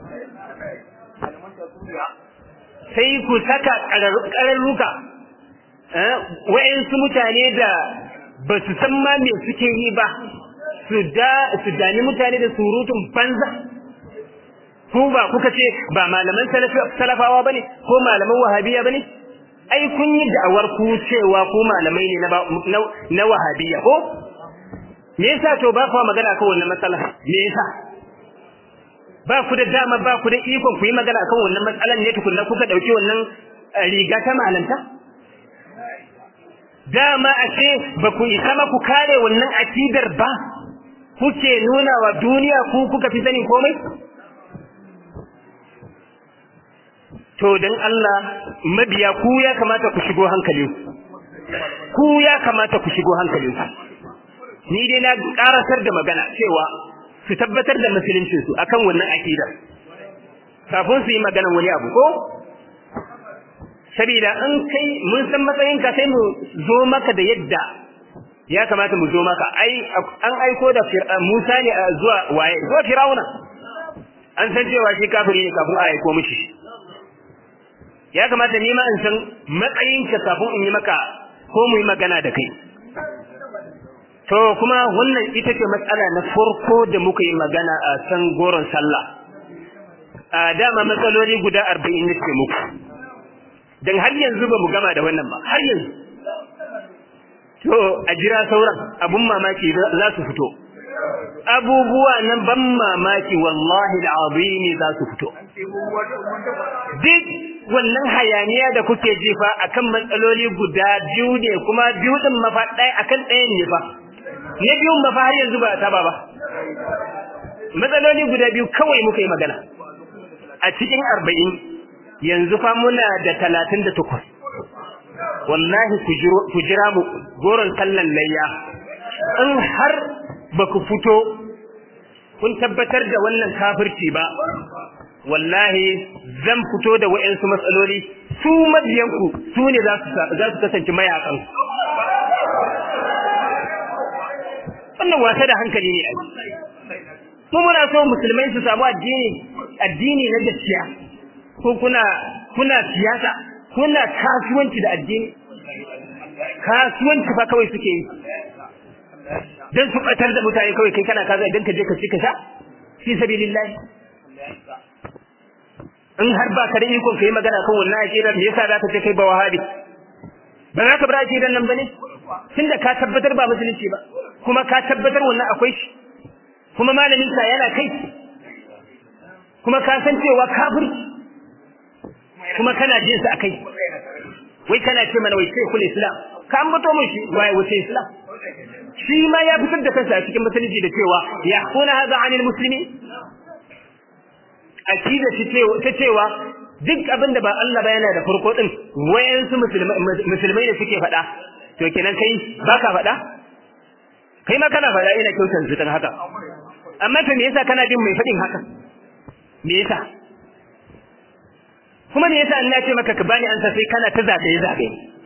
sai ku saka ƙararruka wa'yansu mutane da ba su san ma me suke yi ba su dani mutane da surutun banza ku ba kuka ce ba malaman salafawa ba ne ko malaman wahabiya ba ne ai kun yi da'awar ku cewa ku malamai ne na wahabiya ko me yasa to ba ku magana kan wannan matsala me yasa ba ku da dama ba ku da ikon ku yi magana kan wannan matsalan ne tukunna kuka dauki wannan riga ta malanta dama a ce ba ku isa ma ku kare wannan akidar ba kuke nuna wa duniya ku kuka fi sanin komai to dan Allah mabiya ku ya kamata ku shigo hankalin ku ya kamata ku shigo hankalin ni dai na karasar da magana cewa su tabbatar da musuluncin su akan wannan akidar kafin su yi magana wani abu ko saboda an kai mun san matsayinka sai mu zo maka da yadda ya kamata mu zo maka ai an aiko da Musa ne zuwa waye zuwa Firauna an san cewa shi kafiri ne kafin a aiko mishi ya kamata ni ma in san matsayinka kafin in yi maka ko mu yi magana da kai to kuma wannan ita ce matsala na farko da muka yi magana a san goron sallah a dama matsaloli guda arba'in ne ce muku don har yanzu ba mu gama da wannan ba har yanzu to a jira sauran abun mamaki za su fito abubuwa nan ban mamaki wallahi al'azimi za su fito duk wannan hayaniya da kuke jefa akan matsaloli guda biyu ne kuma biyu din mafa ɗaya akan ɗayan ne fa na biyun mafa har yanzu ba ta ba ba matsaloli guda biyu kawai muka yi magana a cikin arba'in yanzu fa muna da talatin da takwas wallahi ku jira mu goron sallan layya in har ba ku fito kun tabbatar da wannan kafirci ba wallahi zan fito da wa'yansu matsaloli su mabiyanku su ne za su kasance mayakan wannan wasa da hankali ne a mu muna so musulmai su samu addini addini na gaskiya ko kuna kuna siyasa kuna kasuwanci da addini kasuwanci fa kawai suke yi dan su batar da mutane kawai kai kana kaza idan ka je ka ci ka sha fi sabilillah in har ba ka da ikon kai magana kan wannan aqidar me yasa za ka ce kai ba wahabi ba za ka bar aqidar nan bane tunda ka tabbatar ba musulunci ba kuma ka tabbatar wannan akwai shi kuma malamin sa yana kai kuma ka san cewa kafirci kuma kana jin sa akai wai kana ce mana wai sai kul islam ka ambato mun shi wai wace islam shi ma ya fitar da kansa a cikin musulunci da cewa ya kuna hada anil muslimi akida shi ta cewa duk abin da ba Allah ba yana da farko din wayansu musulmai da suke faɗa to kenan kai baka faɗa kai ma kana faɗa ina kyautar zutan haka amma to me yasa kana bin mai faɗin haka me yasa kuma me yasa Allah ya ce maka ka bani ansa sai kana ta zagaye zagaye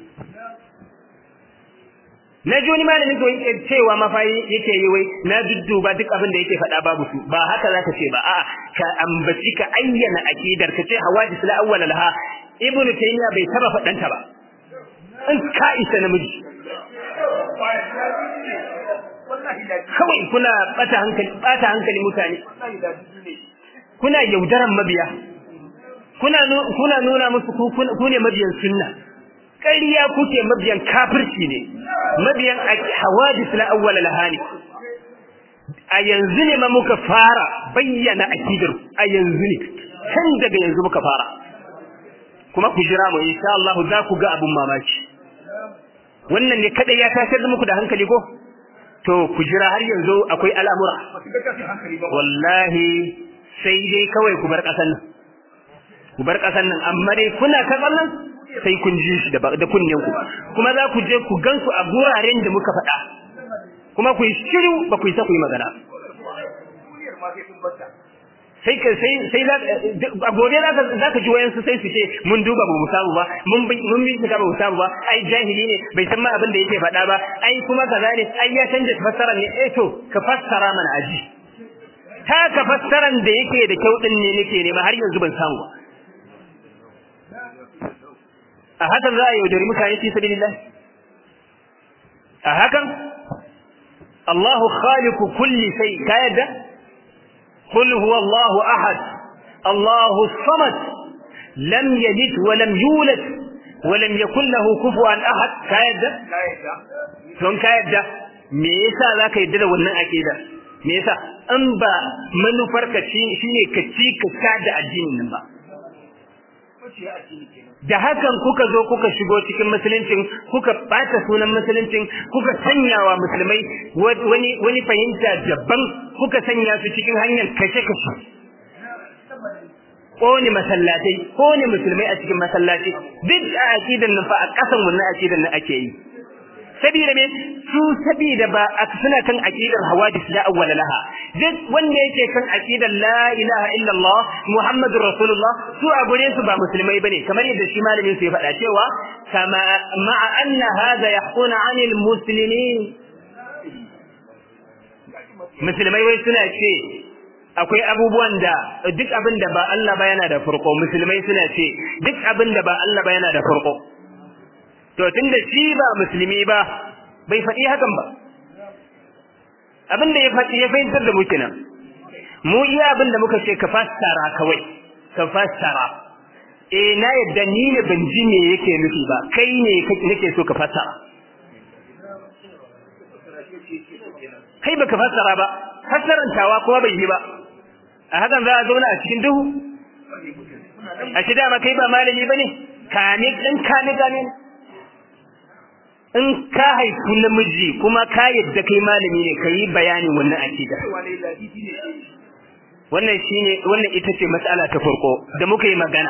na ji wani malamin to yake cewa mafayi yake yi wai na dudduba duk abin da yake faɗa babu su ba haka zaka ce ba a'a ka ambaci ka ayyana akidar ka ce hawadis la awwal laha ibnu taymiya bai taba faɗanta ba in ka isa namiji kawai kuna bata hankali bata hankali mutane kuna yaudaran mabiya kuna kuna nuna musu ku ne mabiyan sunna ƙarya kuke mabiyan kafirci ne mabiyan hawadis na awwal lahani a yanzu ne ma muka fara bayyana akidar a yanzu ne kan daga yanzu muka fara kuma ku jira mu insha Allah za ku ga abun mamaki wannan ne kada ya tashar da muku da hankali ko to ku jira har yanzu akwai al'amura wallahi sai dai kawai ku bar ƙasan nan ku bar ƙasan nan amma dai kuna karɓar nan sai kun ji shi da kunnen ku kuma za ku je ku gansu a guraren da muka faɗa kuma ku yi shiru ba ku yi sa ku yi magana sai ka sai sai a gobe za ka za ka ji wayansu sai su ce mun duba ba mu samu ba mun mun bincika ba mu samu ba ai jahili ne bai san ma abin da yake faɗa ba ai kuma kaza ne ai ya canja fassara ne eh to ka fassara mana aji ta ka fassaran da yake da kyau din ne nake nema har yanzu ban samu ba a hakan za a yaudari mutane fi sabilillah a hakan Allahu khaliqu kulli shay ka yadda قل هو الله أحد الله الصمد لم يلد ولم يولد ولم يكن له كفوا أحد كايدا don ka yadda me yasa zaka yadda da wannan akida me yasa in ba manufar ka shine ka ci ka kada addinin nan ba da hakan kuka zo kuka shigo cikin musuluncin kuka bata sunan musuluncin kuka sanya wa musulmai wani wani fahimta daban kuka sanya su cikin hanyar kashe kashe kone masallatai kone musulmai a cikin masallatai duk a aqidan nan fa a kasan wannan aqidan nan ake yi sabida me su sabida ba suna kan aqidar hawadis la awwala laha duk wanda yake kan aqidar la ilaha illa Allah muhammadur rasulullah su a gure su ba musulmai bane kamar yadda shi malamin su ya faɗa cewa kama ma'a anna hadha yahquna 'anil muslimin musulmai wai suna ce akwai abubuwan da duk abin da ba Allah ba yana da farko musulmai suna ce duk abin da ba Allah ba yana da farko to tunda shi ba musulmi ba bai faɗi hakan ba abin da ya faɗi ya fahimtar da mu kenan mu iya abin da muka ce ka fassara kawai ka fassara eh na yadda ni ne ban ji me yake nufi ba kai ne nake so ka fassara kai baka fassara ba fassarantawa kuma bai yi ba a hakan za a zauna a cikin duhu a shi dama kai ba malami ba ne kame ɗin kame kame in ka haifu namiji kuma ka yadda kai malami ne ka yi bayanin wannan akida wannan shine wannan ita ce matsala ta farko da muka yi magana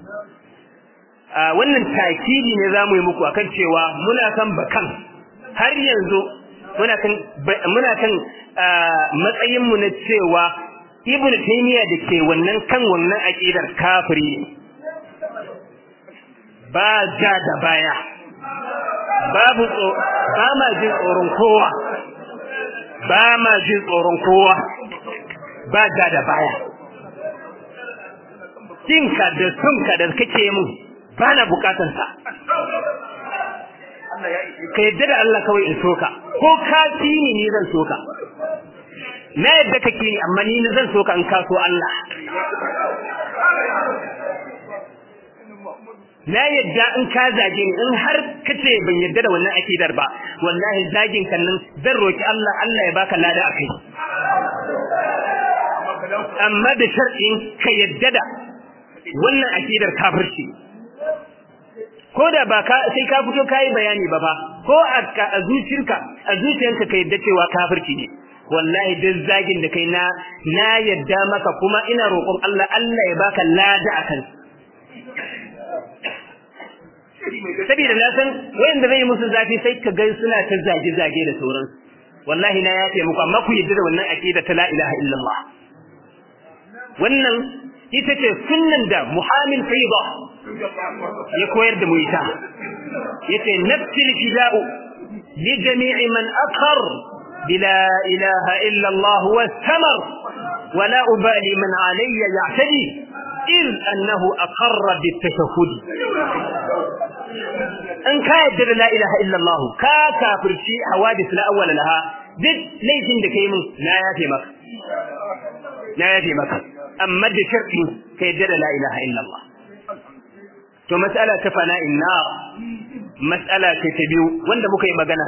a wannan takidi ne za mu yi muku akan cewa muna kan bakan har yanzu muna kan muna kan matsayin mu na cewa ibnu taymiya da ke wannan kan wannan aqidar kafiri ne ba ja da baya babu ba ma jin tsoron kowa ba ma jin tsoron kowa ba ja da baya jinka da sunka da kake mun ba na bukatansa ka yadda da Allah kawai in soka ko ka ni ni zan soka na yadda kake ni amma ni zan soka in ka so Allah na yadda in ka zage ni in har kace ban yadda da wannan akidar ba wallahi zagin kan nan zan roki Allah Allah ya baka lada akai amma da shar'in ka yadda da wannan akidar kafirci ko da ba ka sai ka fito kai bayani ba ba ko a zuciyarka a zuciyarka ka yadda cewa kafirci ne wallahi duk zagin da kai na na yadda maka kuma ina roƙon Allah Allah ya baka lada akan saboda na san wayanda zai musu zafi sai ka ga suna ta zage zage da sauran wallahi na yafe muku amma ku yadda da wannan aqida ta la ilaha illallah wannan ita ce sunnan da muhammin faida ya koyar da mu ita yace nafsil fida'u li jami'i man aqar bila ilaha illa Allah wastamar ولا أبالي من علي يعتدي إذ أنه أقر بالتشهد إن كاد لا إله إلا الله كا كافر شيء حوادث لا أول لها دد ليس عندك يمن لا يأتي مك لا يأتي مك أما دي شرط كيد لا إله إلا الله to mas'ala ta fana'in na mas'ala ce ta biyu wanda muka yi magana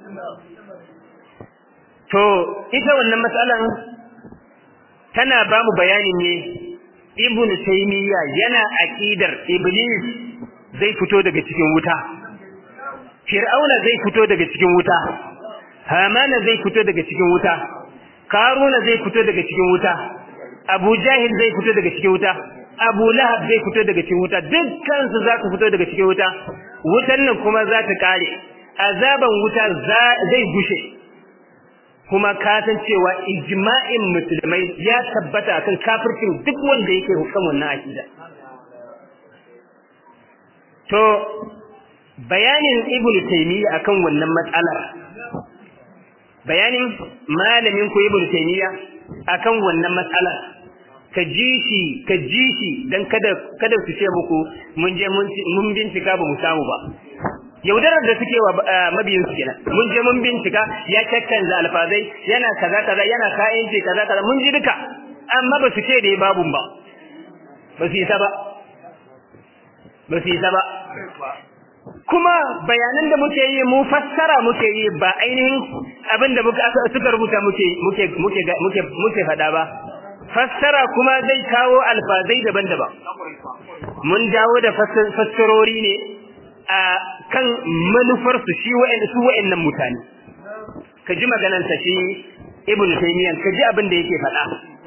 to ita wannan mas'alan tana ba mu bayanin ne ibn taymiya yana aqidar iblis zai fito daga cikin wuta fir'auna zai fito daga cikin wuta hamana zai fito daga cikin wuta karuna zai fito daga cikin wuta abu jahil zai fito daga cikin wuta abu lahab zai fito daga cikin wuta dukkan su za su fito daga cikin wuta wutan nan kuma za ta kare azaban wuta zai gushe kuma ka san cewa ijma'in musulmai ya tabbata kan kafircin duk wanda yake hukan wannan akida to bayanin ibnu taymiya akan wannan matsalar bayanin malamin ku ibnu taymiya akan wannan matsalar ka ji shi ka ji shi dan kada kada su ce muku mun je mun bincika ba mu samu ba yaudarar da suke wa mabiyin su kenan mun je mun bincika ya kakkanza alfazai yana kaza kaza yana ka'inci kaza kaza mun ji duka amma ba su ce da babu ba ba su isa ba ba su isa ba kuma bayanan da muke yi mu fassara muke yi ba ainihin abin da suka rubuta muke muke muke muke muke faɗa ba fassara kuma zai kawo alfazai daban-daban mun dawo da fassarori ne a kan manufar su shi wa'anda su wa'annan mutane ka ji maganar sa shi ibnu taymiyyah ka ji abin da yake faɗa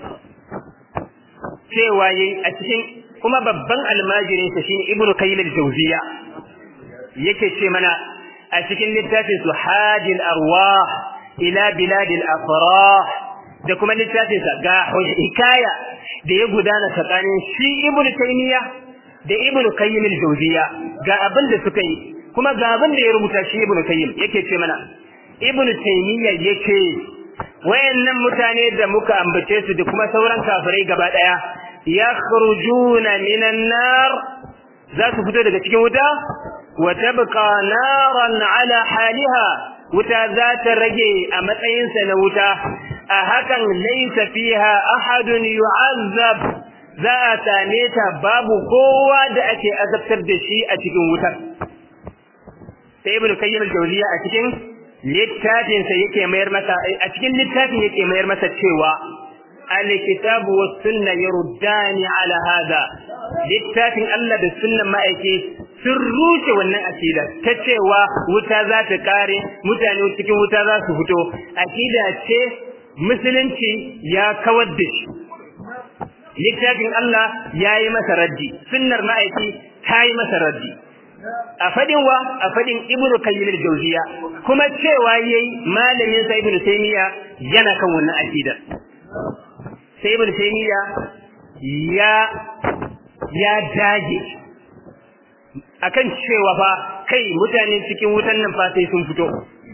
cewa yayi a cikin kuma babban almajirin sa shine ibnu qayyim al-jawziya yake ce mana a cikin littafin su hadil arwah ila bilad al-afrah da kuma littafin sa ga hikaya da ya gudana tsakanin shi ibnu taymiyyah da ibnu qayyim al-jawziya ga abin da suka yi kuma ga abin da ya rubuta shi ibnu qayyim yake ce mana ibnu taymiya yake wayannan mutane da muka ambace su da kuma sauran kafirai gaba daya yakhrujuna minan nar za su fito daga cikin wuta wa tabqa naran ala haliha wuta za ta rage a matsayinsa na wuta a hakan laysa fiha ahadun yu'azzab za a same ta babu kowa da ake azabtar da shi a cikin wutar sai ibnu kayyim al-jawziya a cikin littafinsa yake mayar masa a cikin littafin yake mayar masa cewa alkitabu was sunna yaruddani ala hada littafin Allah da sunnan ma'aiki sun rushe wannan akida ta cewa wuta za ta kare mutane cikin wuta za su fito akida ce musulunci ya kawar da shi littafin Allah ya yi masa raddi sunnar ma'aiki ta yi masa raddi a fadin wa a fadin ibnu qayyim al-jawziya kuma cewa yayi malamin sa ibnu taymiya yana kan wannan akida sai ibnu taymiya ya ya dage akan cewa fa kai mutane cikin wutan nan fa sai sun fito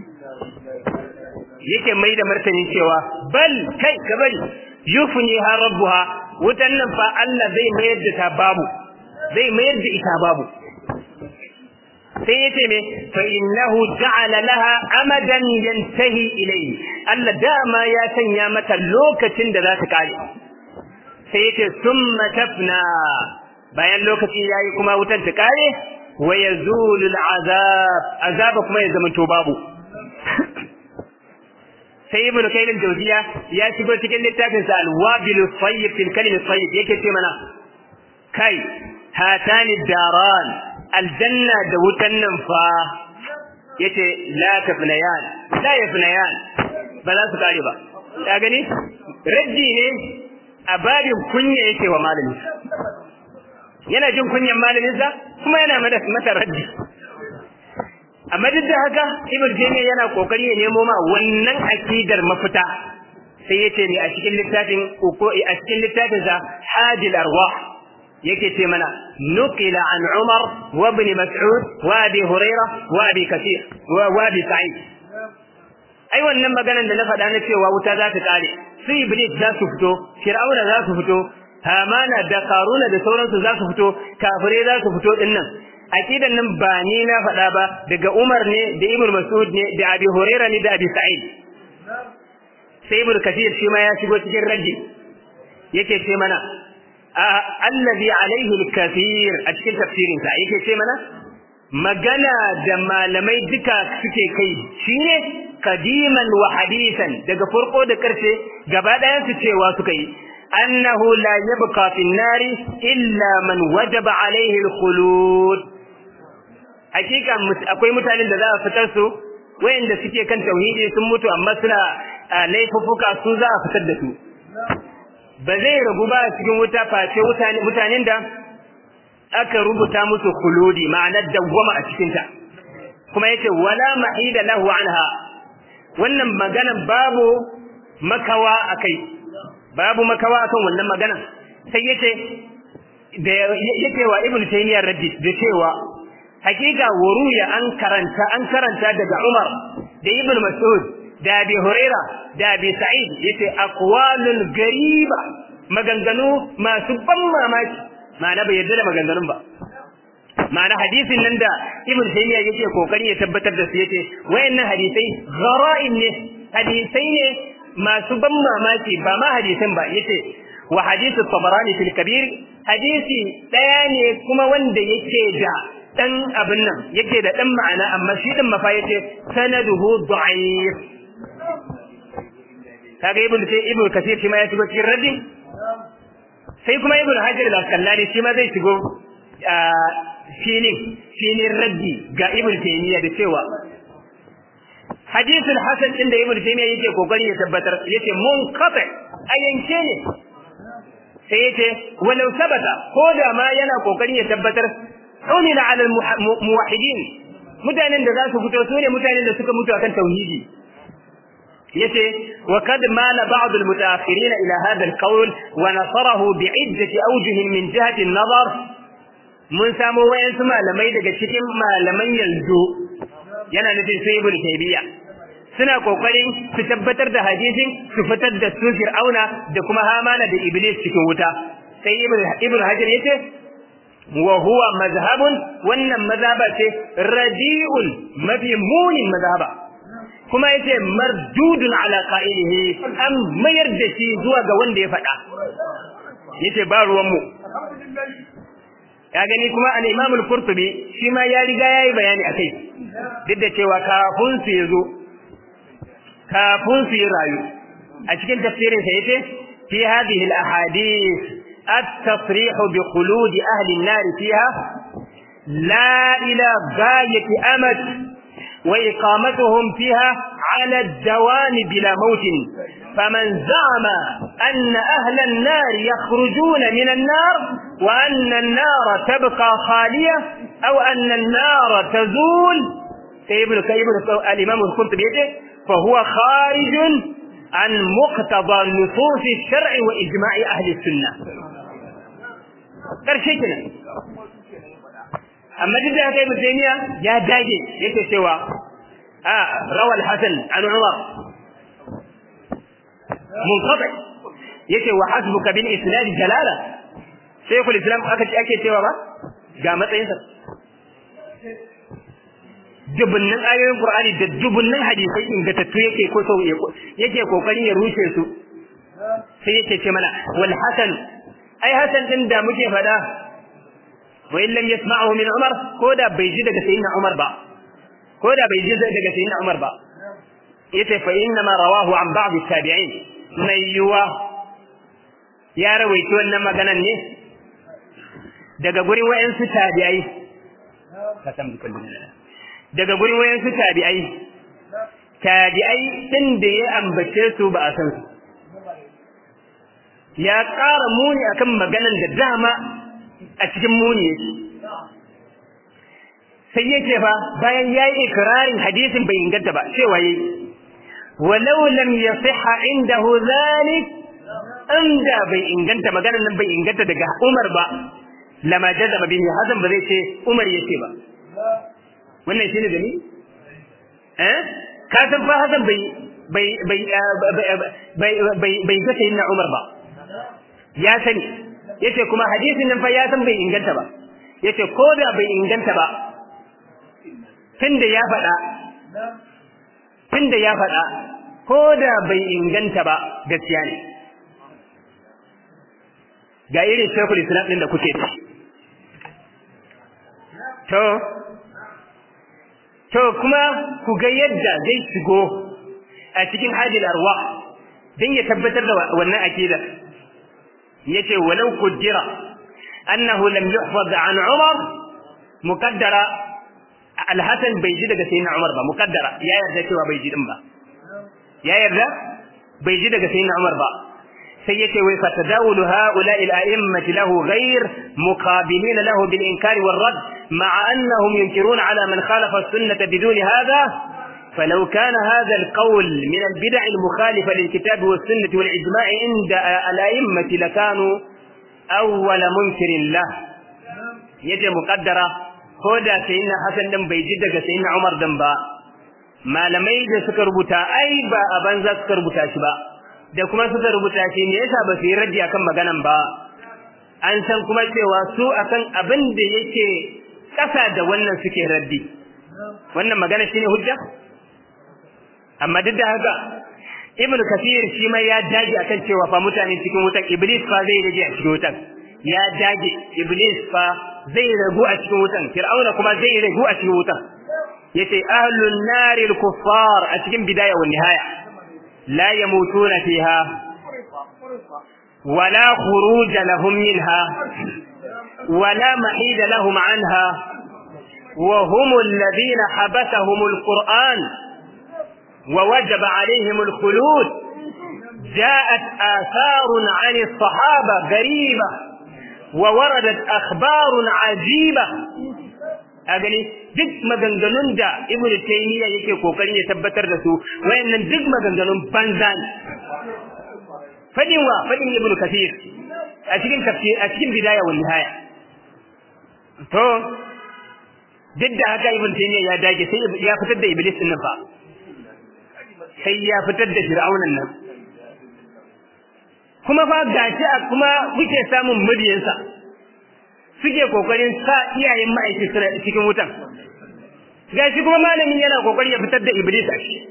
yake mai da martani cewa bal kai ka bari yufni ha rabbuha wutan nan fa Allah zai mayar da ta babu zai mayar da ita babu sai yace me fa innahu ja'ala laha amadan yantahi ilayhi Allah dama ya sanya mata lokacin da za ta kare sai yace summa tafna bayan lokaci yayi kuma wutar ta kare wa yazulu al'azab azaba kuma ya zama to babu sai ibnu kayyim jawziya ya shigo cikin littafin sa al-wabil tayyib fil kalim tayyib yake ce mana kai hatani daran aljanna da wutan nan fa yace la tafnayan la yafnayan ba za su kare ba ka gani raddi ne a babin kunya yake wa malami yana jin kunyan malaminsa kuma yana mata raddi amma duk da haka ibn jami'a yana kokari ya nemo ma wannan akidar mafita sai yace ne a cikin littafin ko a cikin littafin sa hadil arwah yake ce mana nuqila an umar wa ibn mas'ud wa abi hurairah wa abi kathir wa abi sa'id ai wannan maganar da na faɗa na cewa wuta za ta kare su iblis za su fito fir'auna za su fito hamana da karuna da sauransu za su fito kafirai za su fito dinnan aqidan nan ba ni na faɗa ba daga Umar ne da Ibn Mas'ud ne da Abi Hurairah ne da Abi Sa'id sai Ibn Kathir shi ma ya shigo cikin raddi yake ce mana allazi alaihi al-kathir a cikin tafsirin sa yake ce mana magana da malamai duka suke kai shine kadiman wa hadisan daga farko da karshe gaba ɗayan su cewa suka yi annahu la yabqa fi an-nari illa man wajaba alaihi al-khulud hakika akwai mutanen da za a fitar su wayanda suke kan tauhidi sun mutu amma suna laifuffuka su za a fitar da su ba zai ragu ba cikin wuta face mutanen da aka rubuta musu kuludi ma'anar dawwama a cikinta kuma yace wala ma'ida lahu anha wannan magana babu makawa akai babu makawa akan wannan magana sai yace da yake wa ibnu taymiyyah raddi da cewa hakika wuruya an karanta an karanta daga Umar da Ibn Mas'ud da Abi Huraira da Abi Sa'id yace aqwalun gariba maganganu masu ban mamaki ma'ana bai yarda da maganganun ba ma'ana hadisin nan da Ibn Taymiyyah yake kokari ya tabbatar da su yace wayannan hadisai ghara'in ne hadisai ne masu ban mamaki ba ma hadisin ba yace wa hadithu Tabarani fil Kabir hadisi daya ne kuma wanda yake da dan abin nan yake da dan ma'ana amma shi din mafa yace sanaduhu da'if kaga ibn sai ibn kasir shi ma ya shigo cikin raddi sai kuma ibn hajar al-asqalani shi ma zai shigo filin filin raddi ga ibn taymiya da cewa hadisul hasan din da ibn taymiya yake kokari ya tabbatar yace munqati ayanke ne sai yace walau sabata ko da ma yana kokari ya tabbatar umila ala muwahhidin mutanen da za su fito su ne mutanen da suka mutu akan tauhidi yace wa kad mala ba'd al-mutaakhirin ila hadha al-qawl wa nasarahu bi'iddati awjuh min jihati an-nazar mun samu wayansu malamai daga cikin malaman yanzu yana nufin sai ibnu taybiya suna kokarin su tabbatar da hadisin su fitar da su fir'auna da kuma hamana da iblis cikin wuta sai ibnu hajar yace wa huwa mazhabun wannan mazhaba ce radi'un mafi munin mazhaba kuma yace mardudun ala qa'ilihi an mayar da shi zuwa ga wanda ya faɗa yace ba ruwan mu ya gani kuma an imam al-qurtubi shi ma ya riga yayi bayani akai duk da cewa kafin su yazo kafin su yi rayu a cikin tafsirin sa yace fi hadhihi al-ahadith at-tasrih bi khulud ahli an-nar fiha la ila ghayati amad wa iqamatuhum fiha ala ad-dawam bila maut فمن زعم أن أهل النار يخرجون من النار وأن النار تبقى خالية أو أن النار تزول كيبن كيبن الإمام القرطبي فهو خارج عن مقتضى نصوص الشرع وإجماع أهل السنة كرشيكنا أما جدا هكا ابن تيمية يا داجي يكي سوى آه روى الحسن عن عمر منقطع يكي وحسبك بالإسناد جلالة شيخ الإسلام أكي سوى با قامت ينسى dubunnan ayoyin Qur'ani da dubunnan hadisai ingantattu yake ko sau yake kokarin ya rushe su sai yake ce mana wal hasan ai hasan din da muke fada wa in lam yasma'hu min Umar ko da bai ji daga sayyidina Umar ba ko da bai ji daga sayyidina Umar ba yace fa inna ma rawahu an ba'd at-tabi'in mai yuwa ya rawaito wannan maganan ne daga gurin wayansu tabi'ai ka san kullum daga gurin wayansu tabi'ai tabi'ai din da ya ambace su ba a san su ya ƙara muni akan maganan da dama a cikin muni yake sai yake fa bayan ya yi ikirarin hadisin bai inganta ba cewa yi walau lam yasiha indahu zalik inda bai inganta maganan nan bai inganta daga Umar ba lama jazama bihi Hasan ba zai ce Umar yace ba wannan shine dalili eh ka san fa Hassan bai bai bai bai bai bai ga sayyidina Umar ba ya sani yace kuma hadisin nan fa ya san bai inganta ba yace ko da bai inganta ba tunda ya faɗa tunda ya faɗa ko da bai inganta ba gaskiya ne ga irin shekul islam din da kuke ci to to kuma ku ga yadda zai shigo a cikin hadil arwa dan ya tabbatar da wannan akida yace walau kujira annahu lam yuhfaz an umar muqaddara al-hasan bai ji daga sayyidina umar ba muqaddara ya yarda cewa bai ji din ba ya yarda bai ji daga sayyidina umar ba sai yace wai fatadawulu haula al-a'immati lahu ghayr muqabilin lahu bil inkari wal rad ma'a annahum yunkiruna ala man khalafa as-sunnah bidun hadha فلو كان هذا القول من البدع المخالفة للكتاب والسنة والإجماع عند الأئمة لكانوا أول منكر له يجي مقدرة كودا سيدنا حسن دم بيجدك سيدنا عمر دم با ما لم يجي سكر بتا أي با أبنزا سكر بتا شبا da kuma suka rubuta shi me yasa ba su yi raddi akan maganan ba an san kuma cewa su akan abin da yake kasa da wannan suke raddi wannan magana shine hujja amma duk da haka ibnu kathir shi ma ya dage akan cewa fa mutane cikin wutan iblis fa zai rage a cikin wutan ya dage iblis fa zai ragu a cikin wutan fir'auna kuma zai ragu a cikin wutan yace ahlun naril kuffar a cikin bidaya wa nihaya لا يموتون فيها ولا خروج لهم منها ولا محيد لهم عنها وهم الذين حبسهم القرآن ووجب عليهم الخلود جاءت آثار عن الصحابة غريبة ووردت أخبار عجيبة أغني duk maganganun da Ibn Taymiyyah yake kokarin ya tabbatar da su wayannan duk maganganun banza ne fadin wa fadin Ibn Kathir a cikin tafsir a cikin bidaya wal nihaya to duk da haka Ibn Taymiyyah ya dage sai ya fitar da Iblis din nan fa sai ya fitar da Fir'aunan nan kuma fa gashi a kuma muke samun mabiyansa suke kokarin sa iyayen ma'aikata cikin wutan gashi kuma malamin yana kokarin ya fitar da iblis a shi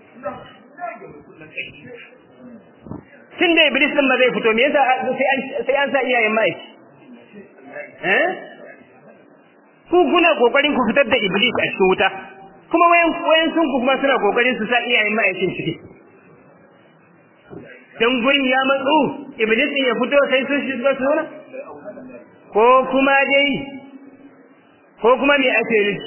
tun da iblis din ba zai fito me yasa sai an sa iyayen ma'aikaci eh ku kuna kokarin ku fitar da iblis a cikin wuta kuma wayan wayan sun kuma suna kokarin su sa iyayen ma'aikin ciki dan gurin ya matsu iblis ya fito sai sun shiga su nuna ko kuma dai ko kuma me ake yi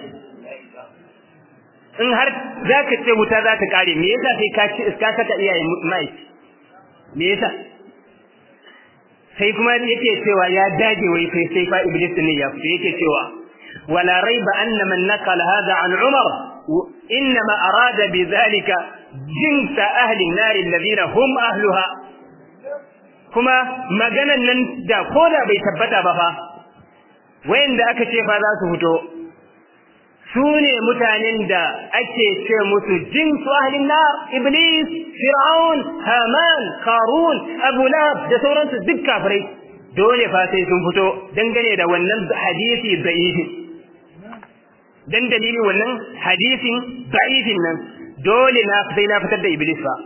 in har za ka ce wuta za ta kare me yasa sai ka ci iska saka iyayen ma'aiki me yasa sai kuma yake cewa ya dage wai sai sai fa iblis ne ya fito yake cewa wala raiba anna man naqala hadha an umar inma arada bidhalika jins ahli an-nar alladhina hum ahluha kuma maganan nan da koda bai tabbata ba fa wayanda aka ce fa za su fito su ne mutanen da ake ce musu jinsu ahlin nar iblis fir'aun haman qarun abu lahab da sauransu duk kafirai dole fa sai sun fito dangane da wannan hadisi da'ifi dan dalilin wannan hadisin da'ifin nan dole na sai na fitar da iblis fa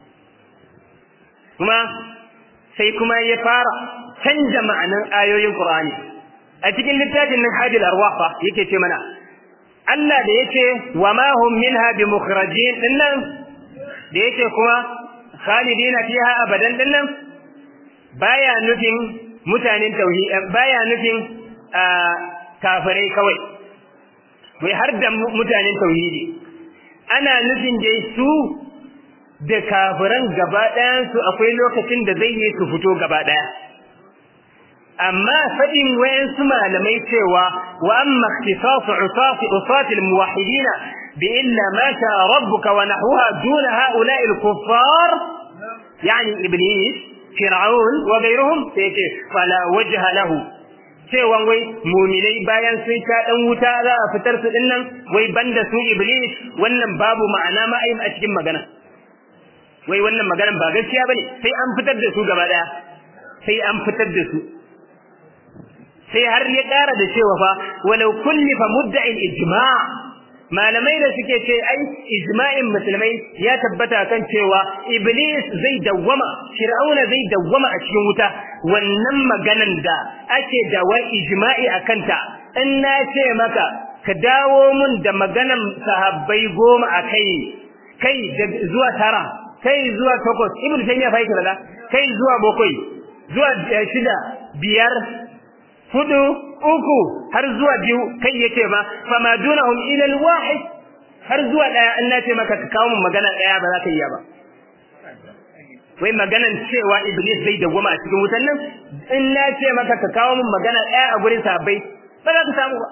kuma sai kuma ya fara canja ma'anan ayoyin qur'ani a cikin littafin nan hadil arwah fa yake ce mana Allah da yake wa ma hum minha bimukhrajin dinnan da yake kuma khalidina fiha abadan dinnan baya nufin mutanen tauhid baya nufin kafirai kawai wai har da mutanen tauhidi ana nufin dai su da kafiran gaba ɗayan su akwai lokacin da zai yi su fito gaba ɗaya amma faɗin wayansu malamai cewa wa amma ikhtisasu usati usati almuwahhidin bi illa ma sha rabbuka wa nahwaha duna ha'ula'i al-kuffar yani iblis fir'aun wa ghayruhum sai ce fala wajha lahu cewa wai muminai bayan sun sha dan wuta za a fitar su dinnan wai banda su iblis wannan babu ma'ana ma a cikin magana wai wannan maganan ba gaskiya bane sai an fitar da su gaba daya sai an fitar da su sai har ya ƙara da cewa fa walau kulli fa mudda'in ijma' malamai da suke ce ai ijma'in musulmai ya tabbata kan cewa iblis zai dawwama fir'auna zai dawwama a cikin wuta wannan maganan da ake da wai ijma'i akan ta in na ce maka ka dawo mun da maganan sahabbai goma a kai kai zuwa tara kai zuwa takwas ibnu taymiya fa yake da kai zuwa bakwai zuwa shida biyar hudu uku har zuwa biyu kai yace ma fama dunahum ila alwahid har zuwa daya in na ce maka ka kawo mun magana daya ba za ka iya ba wai maganan cewa iblis zai dawwama a cikin wutan nan in na ce maka ka kawo mun magana daya a gurin sahabbai ba za ka samu ba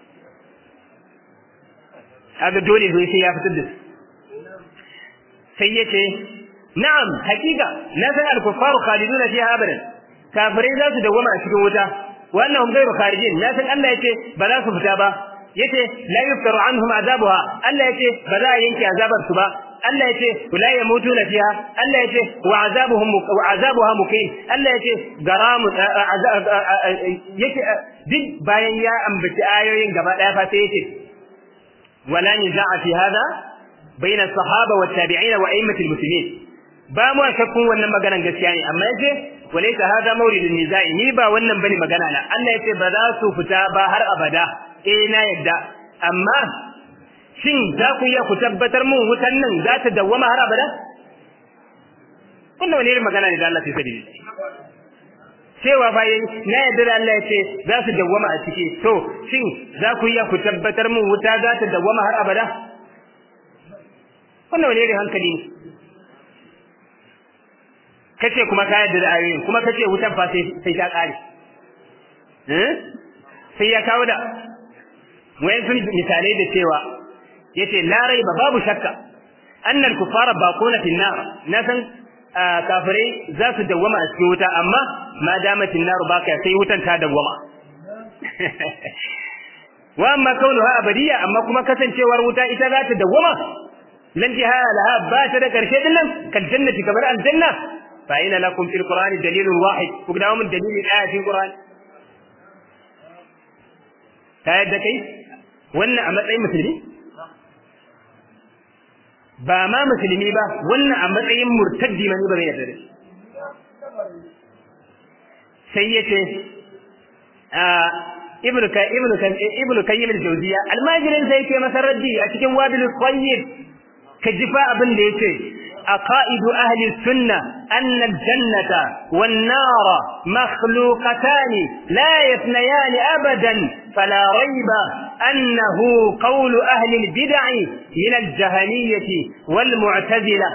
kaga dole zai sai ya fitar da sai yace na'am hakika na san al-kuffaru khaliduna fiha abadan kafirai za su dawwama a cikin wuta wannan hum ghayru kharijin na san Allah yace ba za su fita ba yace la yuftaru anhum azabuha Allah yace ba za a yanke azabar su ba Allah yace la yamutuna fiha Allah yace wa azabuhum wa azabuha muqim Allah yace garamu yace duk bayan ya ambaci ayoyin gaba daya fa sai yace wala niza'a fi hada bayna sahaba wa tabi'in wa a'immatil muslimin ba mu shakkun wannan maganan gaskiya ne amma yace walaysa hada mawridun nizai ni ba wannan bane magana na Allah yace ba za su fita ba har abada eh na yadda amma shin za ku iya ku tabbatar mun wutan nan za ta dawwama har abada wannan wani irin magana ne da Allah sai sadi cewa bayan na yadda da Allah yace za su dawwama a ciki to shin za ku iya ku tabbatar mun wuta za ta dawwama har abada wannan wani irin hankali ne kace kuma ka yarda da ayoyin kuma kace wutan fa sai sai ta kare eh sai ya kawo da wayan sun misalai da cewa yace la raiba babu shakka annal kufara baquna fi nar na san kafirai za su dawwama a cikin wuta amma ma damatin nar baka sai wutan ta dawwama wa amma kaunuha abadiya amma kuma kasancewar wuta ita za ta dawwama lan jiha laha ba ta da karshe din nan kal jannati kamar aljanna فأين لكم في القرآن دليل واحد وقداموا من دليل الآية في القرآن تايد كي وانا أمتعي مسلمي ba ma musulmi ba wannan a matsayin murtaddi mani ba zai yarda da sai yace ibnu ka ibnu ka ibnu kayyim al-jawziya almajirin sai yake masa raddi a cikin wabil qayyim ka jifa abin da yake عقائد أهل السنة أن الجنة والنار مخلوقتان لا يثنيان أبدا فلا ريب أنه قول أهل البدع من الجهنية والمعتزلة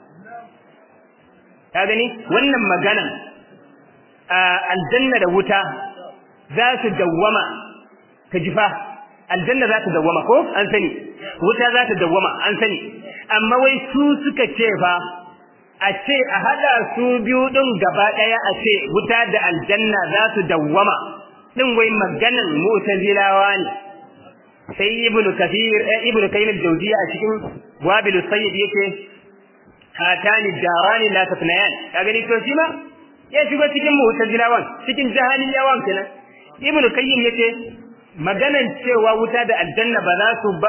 هذا ولما قال آه الجنة وتا ذات الدوامة كجفاه aljanna za ta dawwama ko an sani wuta za ta dawwama an sani amma wai su suka ce fa a ce a hada su biyu din gaba daya a ce wuta da aljanna za su dawwama din wai maganan mu'tazilawa ne sai ibnu kathir ibnu kayyim al-jawziyya a cikin wabil sayyid yake hatani darani la tafnayan kaga ni to shi ma ya shigo cikin mu'tazilawan cikin jahiliyawan kenan ibnu kayyim yake maganan cewa wuta da aljanna ba za su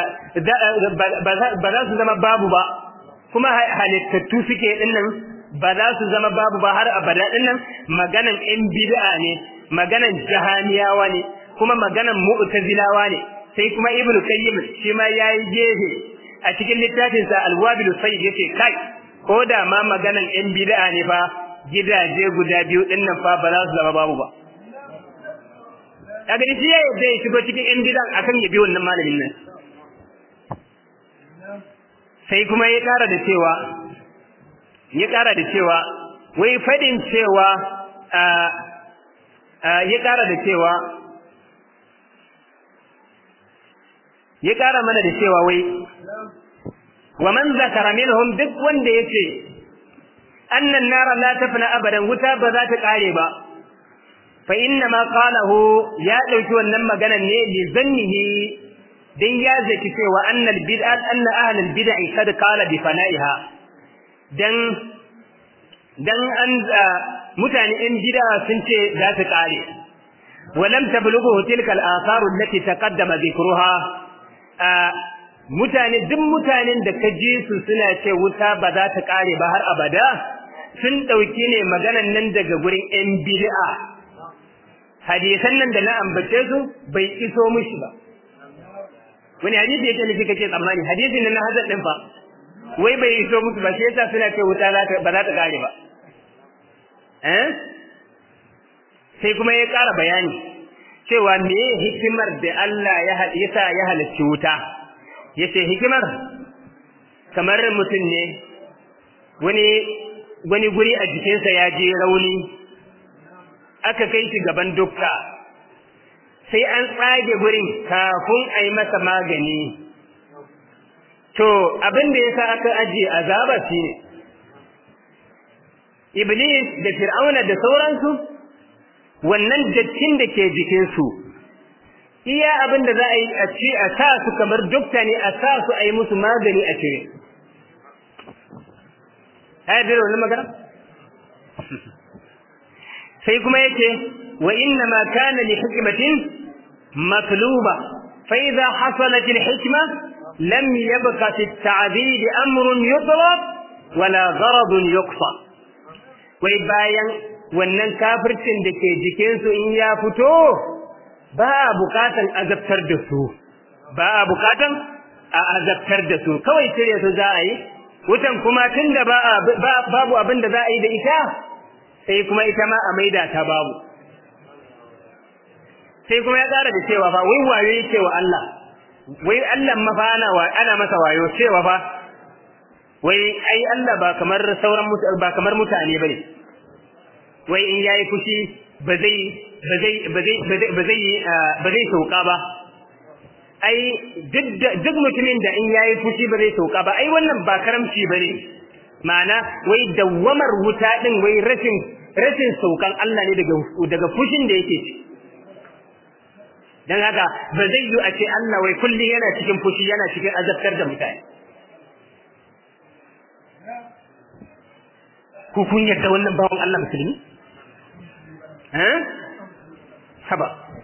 ba za su zama babu ba kuma halittattu suke dinnan ba za su zama babu ba har abada dinnan maganan in bid'a ne maganan jahaniyawa ne kuma maganan mu'tazilawa ne sai kuma ibnu qayyim shi ma yayi gefe a cikin littafin sa al-wabil sayyid yace kai ko da ma maganan in bid'a ne fa gidaje guda biyu dinnan fa ba za su zama babu ba kaga shi ya yadda ya shigo cikin yan bidan akan ya bi wannan malamin nan sai kuma ya kara da cewa ya kara da cewa wai fadin cewa ya kara da cewa ya kara mana da cewa wai wa man zakara minhum duk wanda yace annan nara la tafna abadan wuta ba za ta kare ba fa inna ma qalahu ya dauki wannan maganan ne li zannihi dan ya zaki cewa annal bid'a anna ahlul bid'i kad qala bi fana'iha dan dan an mutane in bid'a sun ce za ta kare ولم تبلغه تلك الآثار التي تقدم ذكرها mutane duk mutanen da ka ji su suna ce wuta ba za ta kare ba har abada sun ɗauki ne maganan nan daga gurin 'yan bid'a hadisan nan da na ambace su bai iso mishi ba wani hadisi yake nufi kake tsammani hadisin nan na hazard din fa wai bai iso musu ba sai yasa suna ce wuta ba za ta kare ba eh sai kuma ya ƙara bayani cewa me hikimar da Allah ya yasa ya halicci wuta yace hikimar kamar mutum ne wani wani guri a jikinsa ya je rauni aka kai shi gaban dukka sai an tsage gurin kafin a yi masa magani to abin da ya sa aka ajiye azaba shi ne iblis da fir'auna da sauransu wannan dattin da ke jikinsu iya abin da za a yi a ci a sa su kamar dukta ne a sa su a yi musu magani a cire ta yi da wannan magana sai kuma yake wa inna ma kana li hikmatin matluba fa idha hasalat al hikma lam yabqa fi al ta'dil amrun yutlab wala gharad yuqsa wai bayan wannan kafircin da ke jikin su in ya fito ba a bukatan azabtar da su ba a bukatan a azabtar da su kawai cire su za a yi wutan kuma tunda ba babu abin da za a yi da ita sai kuma ita ma a maida ta babu sai kuma ya ƙara da cewa fa wai wayo yake wa Allah wai Allah mafa ana wa ana masa wayo cewa fa wai ai Allah ba kamar sauran ba kamar mutane bane wai in yayi fushi ba zai ba zai ba zai ba zai ba zai sauka ba ai duk mutumin da in yayi fushi ba zai sauka ba ai wannan ba karamci bane ma'ana wai dawwamar wuta din wai rashin rashin saukan Allah ne daga daga fushin da yake ci dan haka ba zai yi a ce Allah wai kulli yana cikin fushi yana cikin azabtar da mutane ku kun yarda wannan bawon Allah musulmi eh haba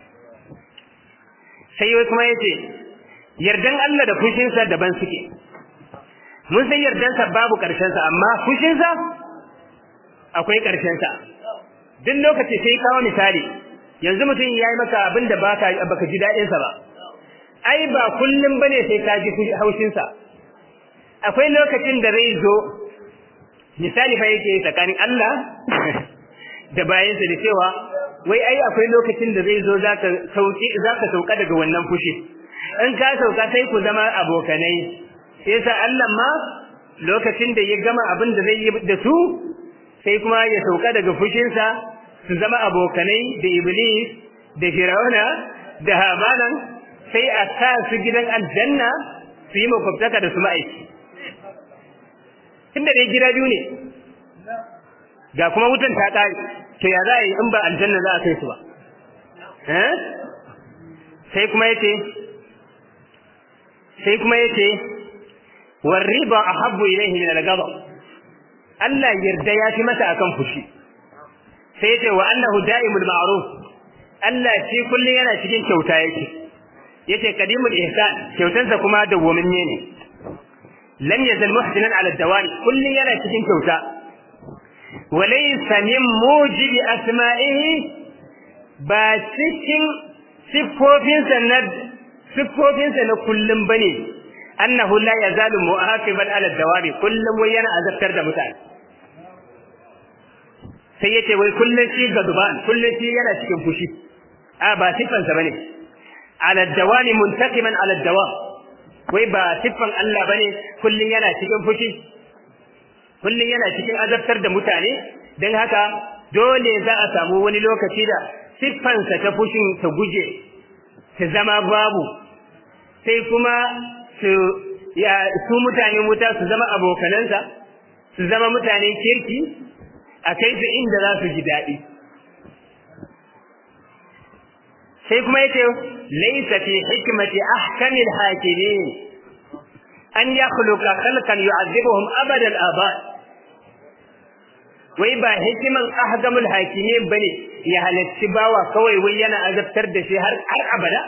sai wai kuma yace yardan Allah da fushinsa daban suke mun san yardansa babu ƙarshensa amma fushinsa akwai ƙarshensa duk lokaci sai kawo misali yanzu mutum ya yi maka abin da baka baka ji daɗin sa ba ai ba kullum bane sai ka ji haushin sa akwai lokacin da zai zo misali fa yake tsakanin Allah da bayansa da cewa wai ai akwai lokacin da zai zo zaka sauki zaka sauka daga wannan fushi in ka sauka sai ku zama abokanai yasa Allah ma lokacin da ya gama abin da zai yi da su sai kuma ya sauka daga fushinsa su zama abokanai da iblis da firawuna da hamanan sai a sa su gidan aljanna su yi makwabtaka da su ma'aiki tunda dai gida biyu ne ga kuma wutan ta ƙare to ya za a yi in ba aljanna za a kai su ba sai kuma yace sai kuma yace warriba ahabbu ilayhi min al-ghadab Allah yarda ya fi masa akan fushi sai yace wa annahu da'imul ma'ruf Allah shi kullun yana cikin kyauta yake yace qadimul ihsan kyautansa kuma dawwaminne ne lam yazal muhsinan ala dawani kullun yana cikin kyauta walaysa min mujibi asma'ihi ba cikin siffofinsa na siffofinsa na kullum bane annahu la yazalu mu'aqiban ala dawami kullum wai yana azabtar da mutane sai yace wai kullum shi gaduban kullum shi yana cikin fushi a ba siffansa bane ala dawami muntaqiman ala dawam wai ba siffan Allah bane kullum yana cikin fushi kullum yana cikin azabtar da mutane dan haka dole za a samu wani lokaci da siffansa ta fushin ta guje ta zama babu sai kuma su ya su mutane wuta su zama abokanansa su zama mutanen kirki a kai su inda za su ji daɗi sai kuma yace laysa fi hikmati ahkamil hakimin an yakhluqa khalqan yu'adhibuhum abada al-aba wai ba hikiman ahkamul hakimin bane ya halacci bawa kawai wai yana azabtar da shi har har abada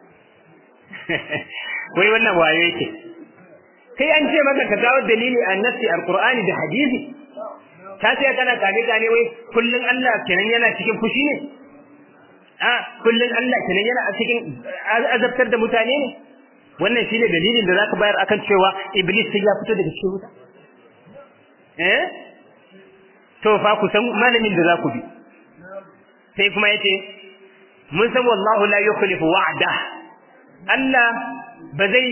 wai wannan waye yake kai an ce maka ka kawo dalili a nassi alqur'ani da hadisi ta ce kana kane kane wai kullun Allah kenan yana cikin fushi ne a kullun Allah kenan yana a cikin azabtar da mutane ne wannan shine dalilin da zaka bayar akan cewa iblis sai ya fito daga cikin wuta eh to fa ku san malamin da za ku bi sai kuma yace mun san wallahu la yukhlifu wa'da Allah ba zai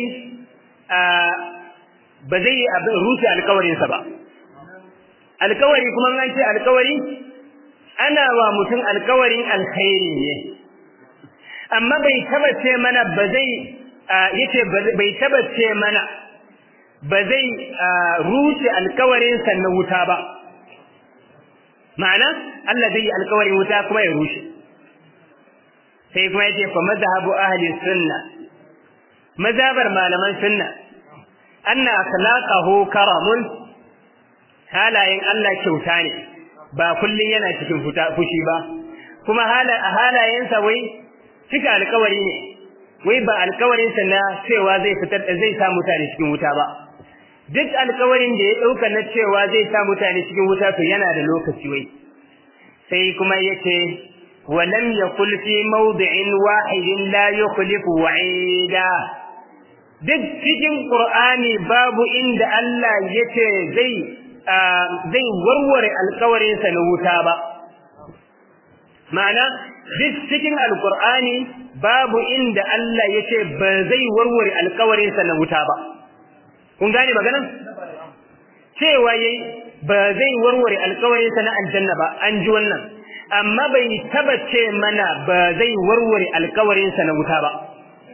ba zai rufe alkawarinsa ba alkawari kuma an ce alkawari ana wa mutum alkawarin alkhairi ne amma bai tabbace mana ba zai yace bai tabbace mana ba zai rufe alkawarinsa na wuta ba ma'ana Allah zai yi alkawarin wuta kuma ya rushe sai kuma yace fa madhhabu ahli sunna mazhabar malaman sunna anna akhlaqahu karamun halayen Allah kyauta ne ba kullun yana cikin fushi ba kuma halayensa wai cika alkawari ne wai ba alkawarinsa na cewa zai fitar da zai sa mutane cikin wuta ba duk alkawarin da ya dauka na cewa zai sa mutane cikin wuta to yana da lokaci wai sai kuma yace ولم يقل في موضع واحد لا يخلف وعيدا duk cikin Qur'ani babu inda Allah yace zai zai warware alƙawarinsa na wuta ba ma'ana duk cikin alƙur'ani babu inda Allah yace ba zai warware alƙawarinsa na wuta ba kun gane maganan cewa yayi ba zai warware alƙawarinsa na aljanna ba an ji wannan amma bai tabbace mana ba zai warware alƙawarinsa na wuta ba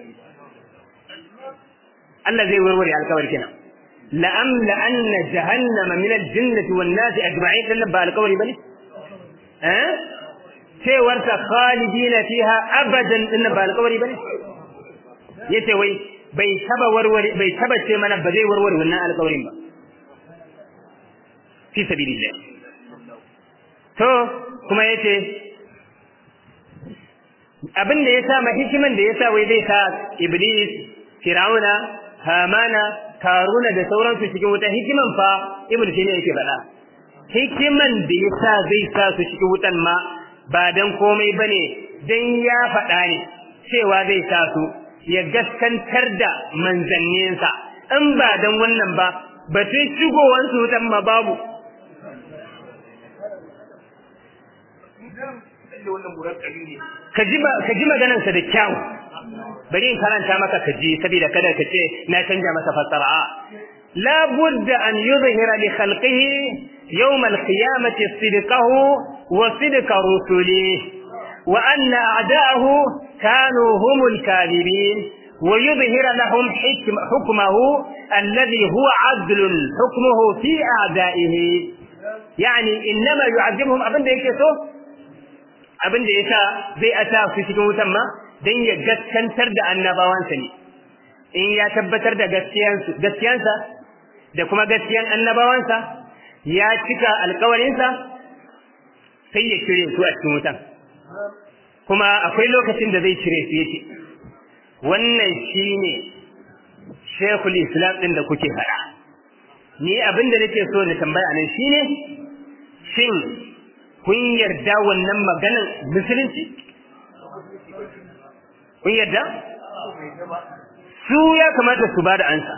Allah zai warware alkawari kenan la'am la'anna jahannama min al-jinnati wan nasi ajma'in dan ba alkawari bane eh cewar ta khalidina fiha abadan din ba alkawari bane yace wai bai taba warware bai taba ce mana ba zai warware wannan alkawarin ba fi sabilillah to kuma yace abin da yasa ma hikiman da yasa wai zai sa iblis fir'auna hamana karuna da sauransu cikin wuta hikiman fa ibnu taymiya yake faɗa hikiman da yasa zai sa su cikin wutan ma ba dan komai bane dan ya faɗa ne cewa zai sa su ya gaskantar da manzanninsa in ba dan wannan ba batun shigowansu wutan ma babu ka ji maganarsa da kyau bari in karanta maka ka ji saboda kada ka ce na canja masa fassara la budda an yuzhira li khalqihi yawm al-qiyamati sidqahu wa sidqa rusulihi wa anna a'da'ahu kanu humul kadhibin ويظهر لهم حكم حكمه الذي هو عدل حكمه في أعدائه يعني إنما يعذبهم أبن ده يكسو أبن ده يسا زي أتا في سكون تما دين يجسكنتر ده annabawansa ne in ya tabbatar da gaskiyansa da kuma gaskiyan annabawansa ya cika alkawarinsa sai ya cire su a cikin wutan kuma akwai lokacin da zai cire su yake wannan shine shekul islam ɗin da kuke faɗa ni abin da nake so na tambaya nan shine shin kun yarda wannan maganan musulunci kun yarda su ya kamata su ba da ansa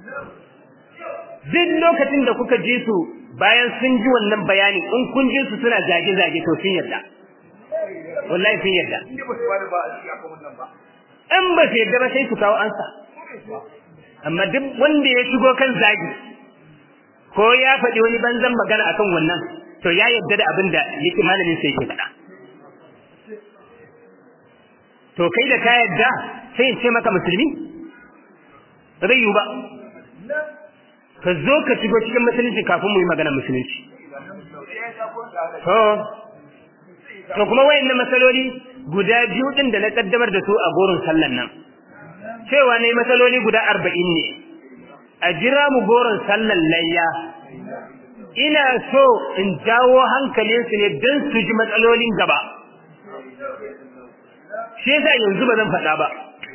duk lokacin da kuka ji su bayan sun ji wannan bayani in kun ji su suna zage-zage to sun yarda wallahi sun yarda in ba su yarda ba sai su kawo ansa amma duk wanda ya shigo kan zagi ko ya faɗi wani banzan magana akan wannan to ya yarda da abin da yake malamin sai yake faɗa to kai da ka yarda sai in ce maka musulmi ba zai yiwu ba ka zo ka shigo cikin musulunci kafin mu yi magana musulunci to to kuma wayannan masaloli guda biyu din da na kaddamar da su a goron sallan nan cewa ne masaloli guda arba'in ne a jira mu goron sallan layya ina so in jawo hankalinsu ne don su ji matsalolin gaba shi yasa yanzu ba zan faɗa ba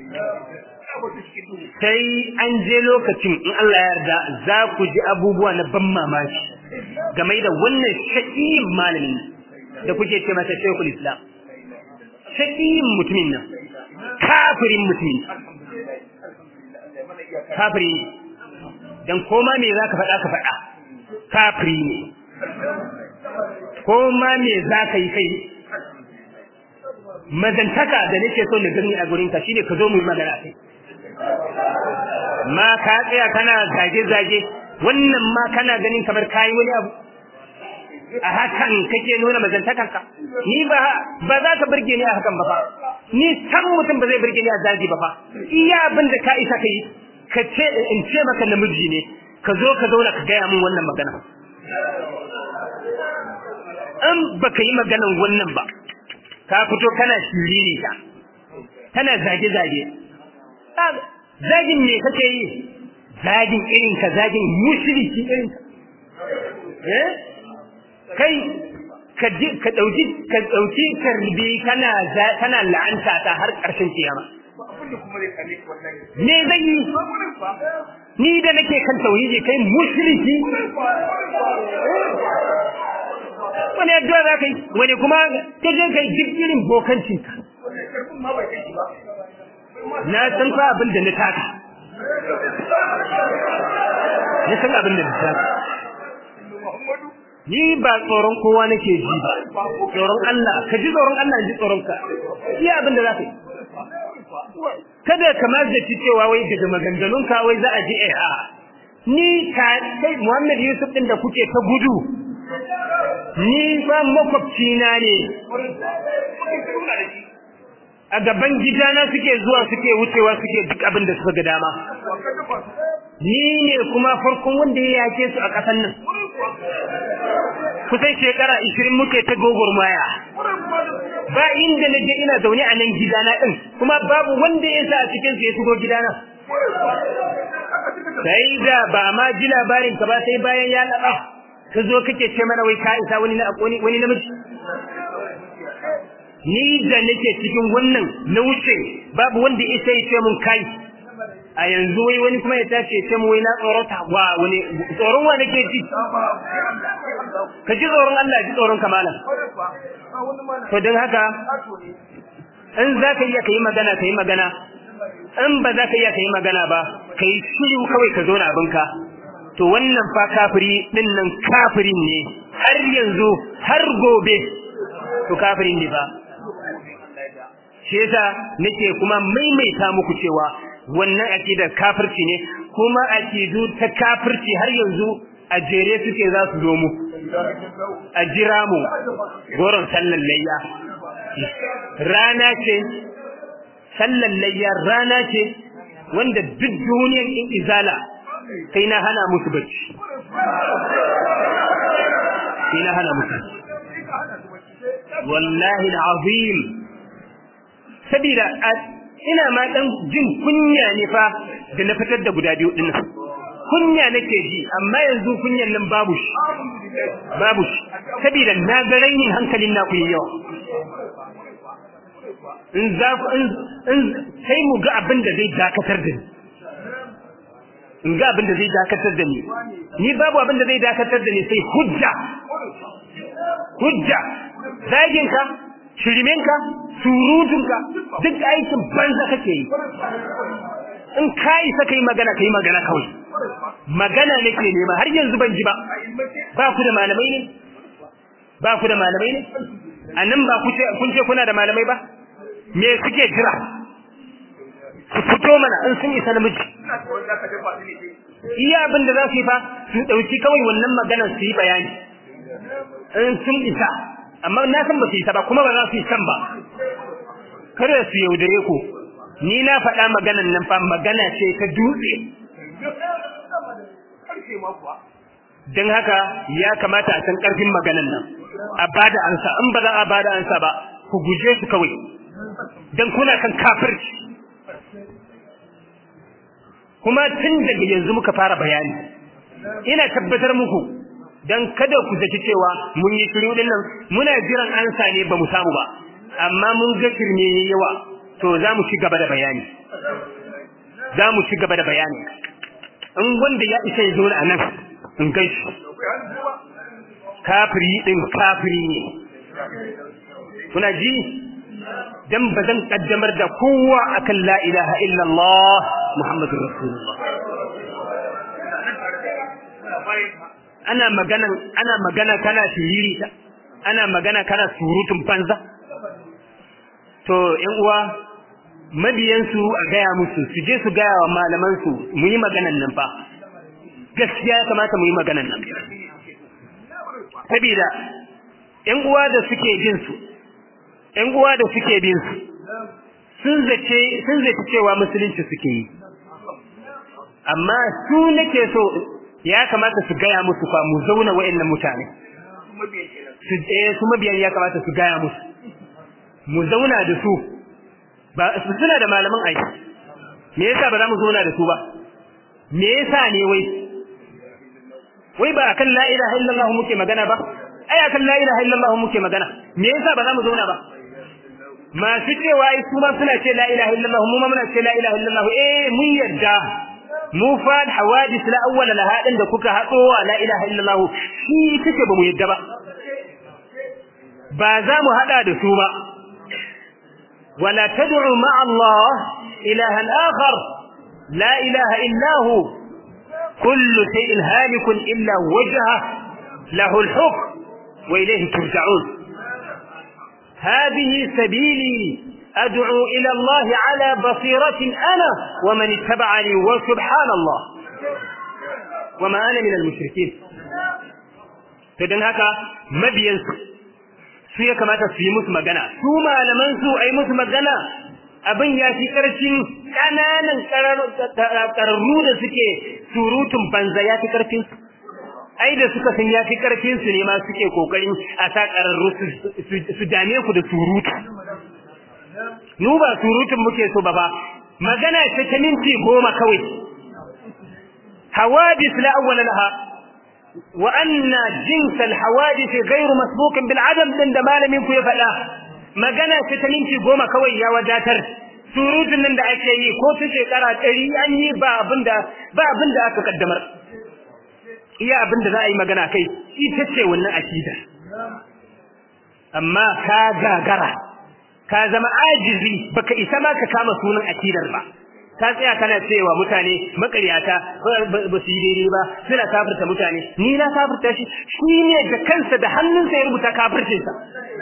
sai an je lokacin in Allah ya yarda za ku ji abubuwa na ban mamaki game da wannan shaƙiyin malamin da kuke ce masa shekul islam shaƙiyin mutumin nan kafirin mutumin kafiri ne dan koma me za ka faɗa ka faɗa kafiri ne koma me za ka yi kai mazantaka da nake so na gani a gurinka shine ka zo mu yi magana kai ma ka tsaya kana zage-zage wannan ma kana ganin kamar kayi wani abu a hakan kake nuna mazantakanka ni ba ba za ka burge ni a hakan ba fa ni san mutum ba zai burge ni a zagi ba fa iya abin da ka isa kai ka ce in ce maka namiji ne ka zo ka zauna ka gaya min wannan magana in baka yi maganan wannan ba ka fito kana shiriri ta kana zage-zage zagin me kake yi zagin irin ka zagin mushriki irin ka eh kai ka ka dauki ka dauki karbi kana kana la'anta ta har karshen kiyama me zai yi ni da nake kan tauhidi kai mushriki wani addu'a za ka yi wani kuma ka je kai duk irin bokancinka na san fa abin da na taka na san abin da na taka ni ba tsoron kowa nake ji ba tsoron Allah ka ji tsoron Allah ji tsoron ka iya abin da za ka yi kada ka mazdaci cewa wai daga maganganun ka wai za a ji eh a ni ka kai Muhammad Yusuf din da kuke ta gudu ni fa makwabci na ne a gaban gidana suke zuwa suke wucewa suke duk abin da suka ga dama ni ne kuma farkon wanda ya yake su a ƙasan nan kusan shekara ishirin muke ta gogormaya ba inda na je ina zaune a nan gidana ɗin kuma babu wanda ya sa a cikin su ya shigo gidana sai da ba ma ji labarin ka ba sai bayan ya laɓa ka zo kake ce mana wai ka isa wani wani namiji ni da nake cikin wannan na wuce babu wanda isa ya ce mun kai a yanzu wai wani kuma ya tace ce mu wai na tsorota wa wani tsoron wa nake ji ka ji tsoron Allah ji tsoron kamalan to don haka in za ka iya ka yi magana ka yi magana in ba za ka iya ka yi magana ba ka yi shiru kawai ka zo na abinka to wannan fa kafiri din nan kafirin ne har yanzu har gobe to kafirin ne ba shi yasa nake kuma maimaita muku cewa wannan akidar kafirci ne kuma akidu ta kafirci har yanzu a jere suke za su zo mu a jira mu goron sallan layya rana ce sallan layya rana ce wanda duk duniyar in izala sai na hana musu bacci sai na hana musu wallahi al'azim sabida ina ma dan jin kunya ne fa da na fitar da guda biyu dinnan kunya nake ji amma yanzu kunyan nan babu shi babu shi sabida na ga rainin hankalin na ku yawa in za in sai mu ga abin da zai dakatar da ni in ga abin da zai dakatar da ni ni babu abin da zai dakatar da ni sai hujja hujja zaginka shirimenka surutunka duk aikin banza kake yi in ka isa kai magana kai magana kawai magana nake nema har yanzu ban ji ba ba ku da malamai ne ba ku da malamai ne a nan ba kun ce kuna da malamai ba me suke jira su fito mana in sun isa namiji iya abin da za su yi fa su ɗauki kawai wannan maganar su yi bayani in sun isa amma na san ba su isa ba kuma ba za su yi san ba kada su yaudare ku ni na faɗa maganan nan fa magana ce ta dutse don haka ya kamata a san ƙarfin maganan nan a bada ansa in ba za a bada ansa ba ku guje su kawai don kuna kan kafirci kuma tun daga yanzu muka fara bayani ina tabbatar muku dan kada ku zaci cewa mun yi shiru din nan muna jiran ansa ne ba mu samu ba amma mun ga kirme yawa to za mu ci gaba da bayani za mu ci gaba da bayani in wanda ya isa ya zo a nan in gaishe kafiri din kafiri ne kuna ji dan ba zan kaddamar da kowa akan la ilaha illallah muhammadur rasulullah ana magana ana magana kana shiriri ana magana kana surutun banza to ƴan uwa mabiyansu a gaya musu su je su gaya wa malaman su mu yi maganan nan fa gaskiya ya kamata mu yi maganan nan saboda ƴan uwa da suke bin su ƴan uwa da suke bin su sun zace sun zace cewa musulunci suke yi amma su nake so ya kamata su gaya musu fa mu zauna wa'annan mutane su eh su mabiyan ya kamata su gaya musu mu zauna da su ba su suna da malaman aiki me yasa ba za mu zauna da su ba me yasa ne wai wai ba akan la ilaha illallah muke magana ba ai akan la ilaha illallah muke magana me yasa ba za mu zauna ba masu cewa ai su ma suna ce la ilaha illallah mu ma muna ce la ilaha illallah eh mun yadda mu fa hawadis la awwala laha din da kuka hado la ilaha illallah shi kike ba mu yadda ba ba za mu hada da su ba wala tad'u ma'a Allah ilahan akhar la ilaha illa hu kullu shay'in halikun illa wajha lahu al-hukm wa ilayhi turja'un هذه سبيلي أدعو إلى الله على بصيرة أنا ومن اتبعني وسبحان الله وما أنا من المشركين فدن هكا مبين su ya kamata su yi musu magana su malaman su ai musu magana abin ya fi karfin kananan kararru da suke surutun banza ya fi karfin su ai da suka san ya fi karfin su ne ma suke kokarin a sa kararru su dame ku da surutu nu ba surutun muke so ba ba magana ce ta minti goma kawai hawadis la awwala laha wa anna jins al hawadis ghayr masbuq bil adam din da malamin ku ya faɗa magana ce ta minti goma kawai ya wadatar surutun nan da ake yi ko ta shekara ɗari an yi ba abinda ba abinda aka kaddamar iya abin da za a yi magana kai ita ce wannan akida amma ka gagara ka zama ajizi baka isa ma ka kama sunan akidar ba ta tsaya kana cewa mutane makaryata ba su yi daidai ba suna kafirta mutane ni na kafirta shi shi ne da kansa da hannunsa ya rubuta kafircinsa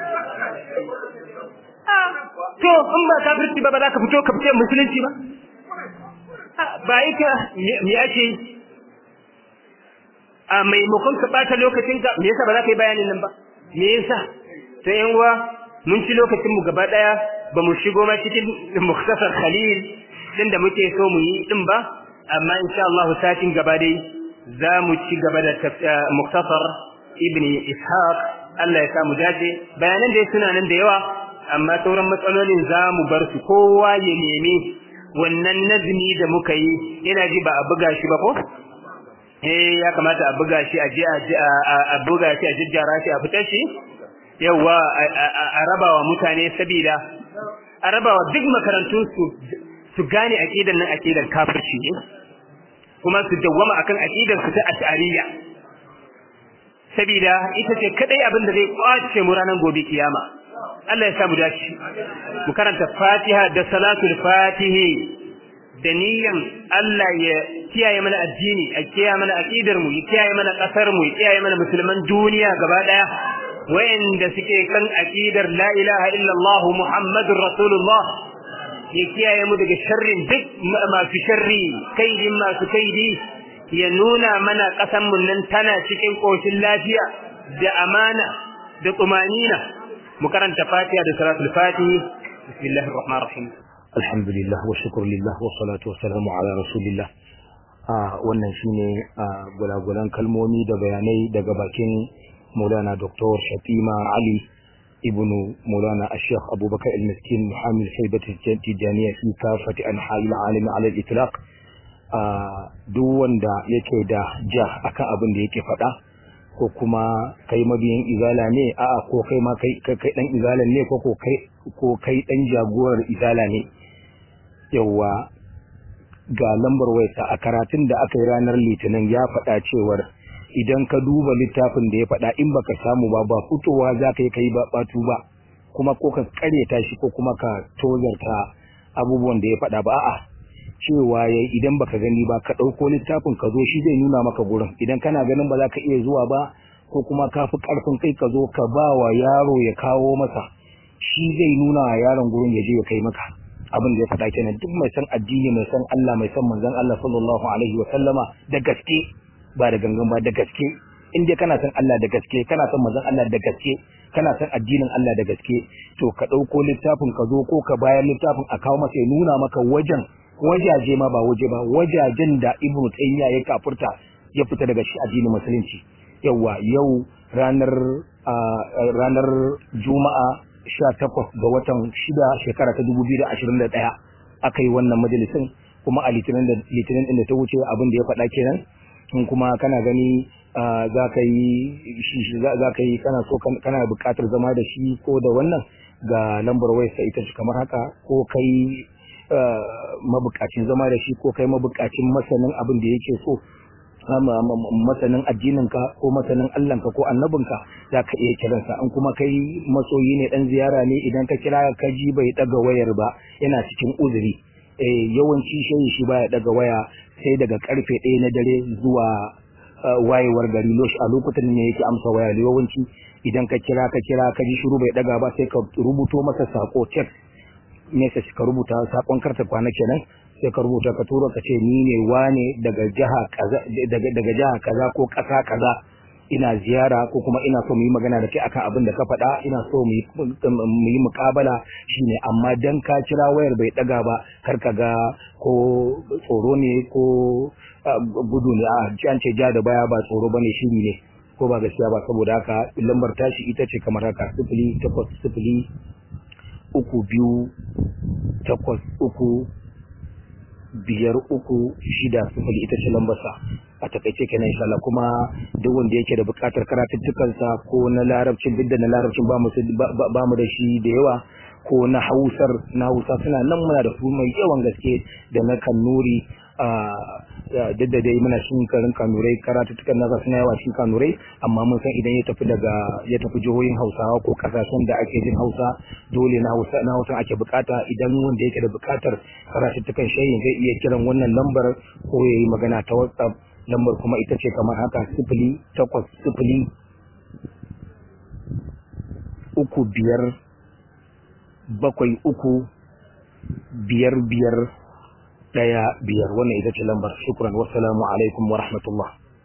to in ba kafirci ba ba za ka fito ka fice musulunci ba ba ita me ake a maimakon ka bata lokacin ka me yasa ba za ka yi bayanin nan ba me yasa to yan uwa mun ci lokacin mu gaba daya ba mu shigo ma cikin muktasar khalil din da muke so mu yi din ba amma insha Allah satin gaba dai za mu ci gaba da muktasar ibn ishaq Allah ya samu dace bayanan da suna nan da yawa amma sauran matsalolin za mu bar su kowa ya nemi wannan nazmi da muka yi ina ji ba a buga shi ba ko eh ya kamata a buga shi a je a buga shi a jijjara shi a fitar shi yawa a rabawa mutane sabida a rabawa duk makarantun su su gane aqidar nan aqidar kafirci ne kuma su dawwama akan aqidar su ta ash'ariyya sabida ita ce kadai abin da zai kwace mu ranar gobe kiyama Allah ya samu dace mu karanta Fatiha da salatul Fatihi da niyan Allah ya kiyaye mana addini a kiyaye mana aqidar mu ya kiyaye mana kasar mu ya kiyaye mana musulman duniya gaba daya wayanda suke kan aqidar la ilaha illallah muhammadur rasulullah ya kiyaye mu daga sharrin duk masu sharri kaidin masu kaidi ya nuna mana kasan mu nan tana cikin koshin lafiya da amana da tumanina mu karanta fatiha da salatul fatihi bismillahir rahmanir rahim alhamdulillah wa shukr lillah wa salatu wa salamu ala rasulillah wannan shine gulagulan kalmomi da bayanai daga bakin Maulana Dr. Shatima Ali ibn Maulana Sheikh Abubakar al-Miskin Muhammad Haibat al-Tijaniya fi kafati anha'i al-alam ala al-itlaq duk wanda yake da ja akan abin da yake faɗa ko kuma kai mabiyin izala ne a'a ko kai ma kai kai dan izalan ne ko ko kai ko kai dan jagorar izala ne yawa ga lambar wayarsa a karatun da aka yi ranar litinin ya faɗa cewar idan ka duba littafin da ya faɗa in baka samu ba ba fitowa za ka yi kai ba batu ba kuma ko ka karyata shi ko kuma ka tozarta abubuwan da ya faɗa ba a'a cewa ya idan baka gani ba ka ɗauko littafin ka zo shi zai nuna maka gurin idan kana ganin ba za ka iya zuwa ba ko kuma ka fi ƙarfin kai ka zo ka ba wa yaro ya kawo masa shi zai nuna wa yaron gurin ya je ya kai maka abin da ya faɗa kenan duk mai san addini mai san Allah mai san manzon Allah sallallahu alaihi wa sallama da gaske ba da gangan ba da gaske in dai kana san Allah da gaske kana san manzon Allah da gaske kana san addinin Allah da gaske to ka ɗauko littafin ka zo ko ka bayar littafin a kawo masa ya nuna maka wajen wajaje ma ba waje ba wajajen da Ibn Taymiyyah ya kafurta ya fita daga shi addinin musulunci yawa yau ranar ranar Juma'a 18 ga watan 6 shekara ta 2021 aka yi wannan majalisin kuma a litinin da litinin din da ta wuce abin da ya faɗa kenan in kuma kana gani za ka yi za ka yi kana so kana buƙatar zama da shi ko da wannan ga lambar wayarsa ita ce kamar haka ko kai mabukacin zama da shi ko kai mabukacin masanin abin da yake so masanin addininka ko masanin Allahnka ko annabinka za ka iya kiransa in kuma kai masoyi ne dan ziyara ne idan ka kira ka ji bai daga wayar ba yana cikin uzuri eh yawanci shayi shi baya daga waya sai daga karfe ɗaya na dare zuwa wayewar gari a lokutan ne yake amsa waya yawanci idan ka kira ka kira ka ji shiru bai daga ba sai ka rubuto masa sako text message ka rubuta sakon karta kwana kenan sai ka rubuta ka tura ka ce ni ne wane daga jiha kaza daga daga jiha kaza ko kasa kaza ina ziyara ko kuma ina so mu yi magana da kai akan abin da ka faɗa ina so mu yi muƙabala shine amma dan ka kira wayar bai daga ba kar ka ga ko tsoro ne ko gudu ne a an ce ja da baya ba tsoro bane shiri ne ko ba gaskiya ba saboda haka lambar tashi ita ce kamar haka sifili takwas sifili uku biyu takwas uku biyar uku shida sifili ita ce lambarsa a takaice kenan insha Allah kuma duk wanda yake da buƙatar karatuttukansa ko na larabcin duk da na larabcin ba mu ba mu da shi da yawa ko na hausar na hausa suna nan muna da su mai yawan gaske da na kannuri duk da dai muna cikin karin kanurai karatuttukan nasa suna yawa cikin kanurai amma mun san idan ya tafi daga ya tafi jihohin hausawa ko kasashen da ake jin hausa dole na hausa na hausa ake bukata idan wanda yake da bukatar karatuttukan shayin zai iya kiran wannan lambar ko ya yi magana ta whatsapp lambar kuma ita ce kamar haka sifili takwas sifili uku biyar bakwai uku biyar biyar ɗaya biyar wannan ita ce lambar shukran wassalamu alaikum wa rahmatullah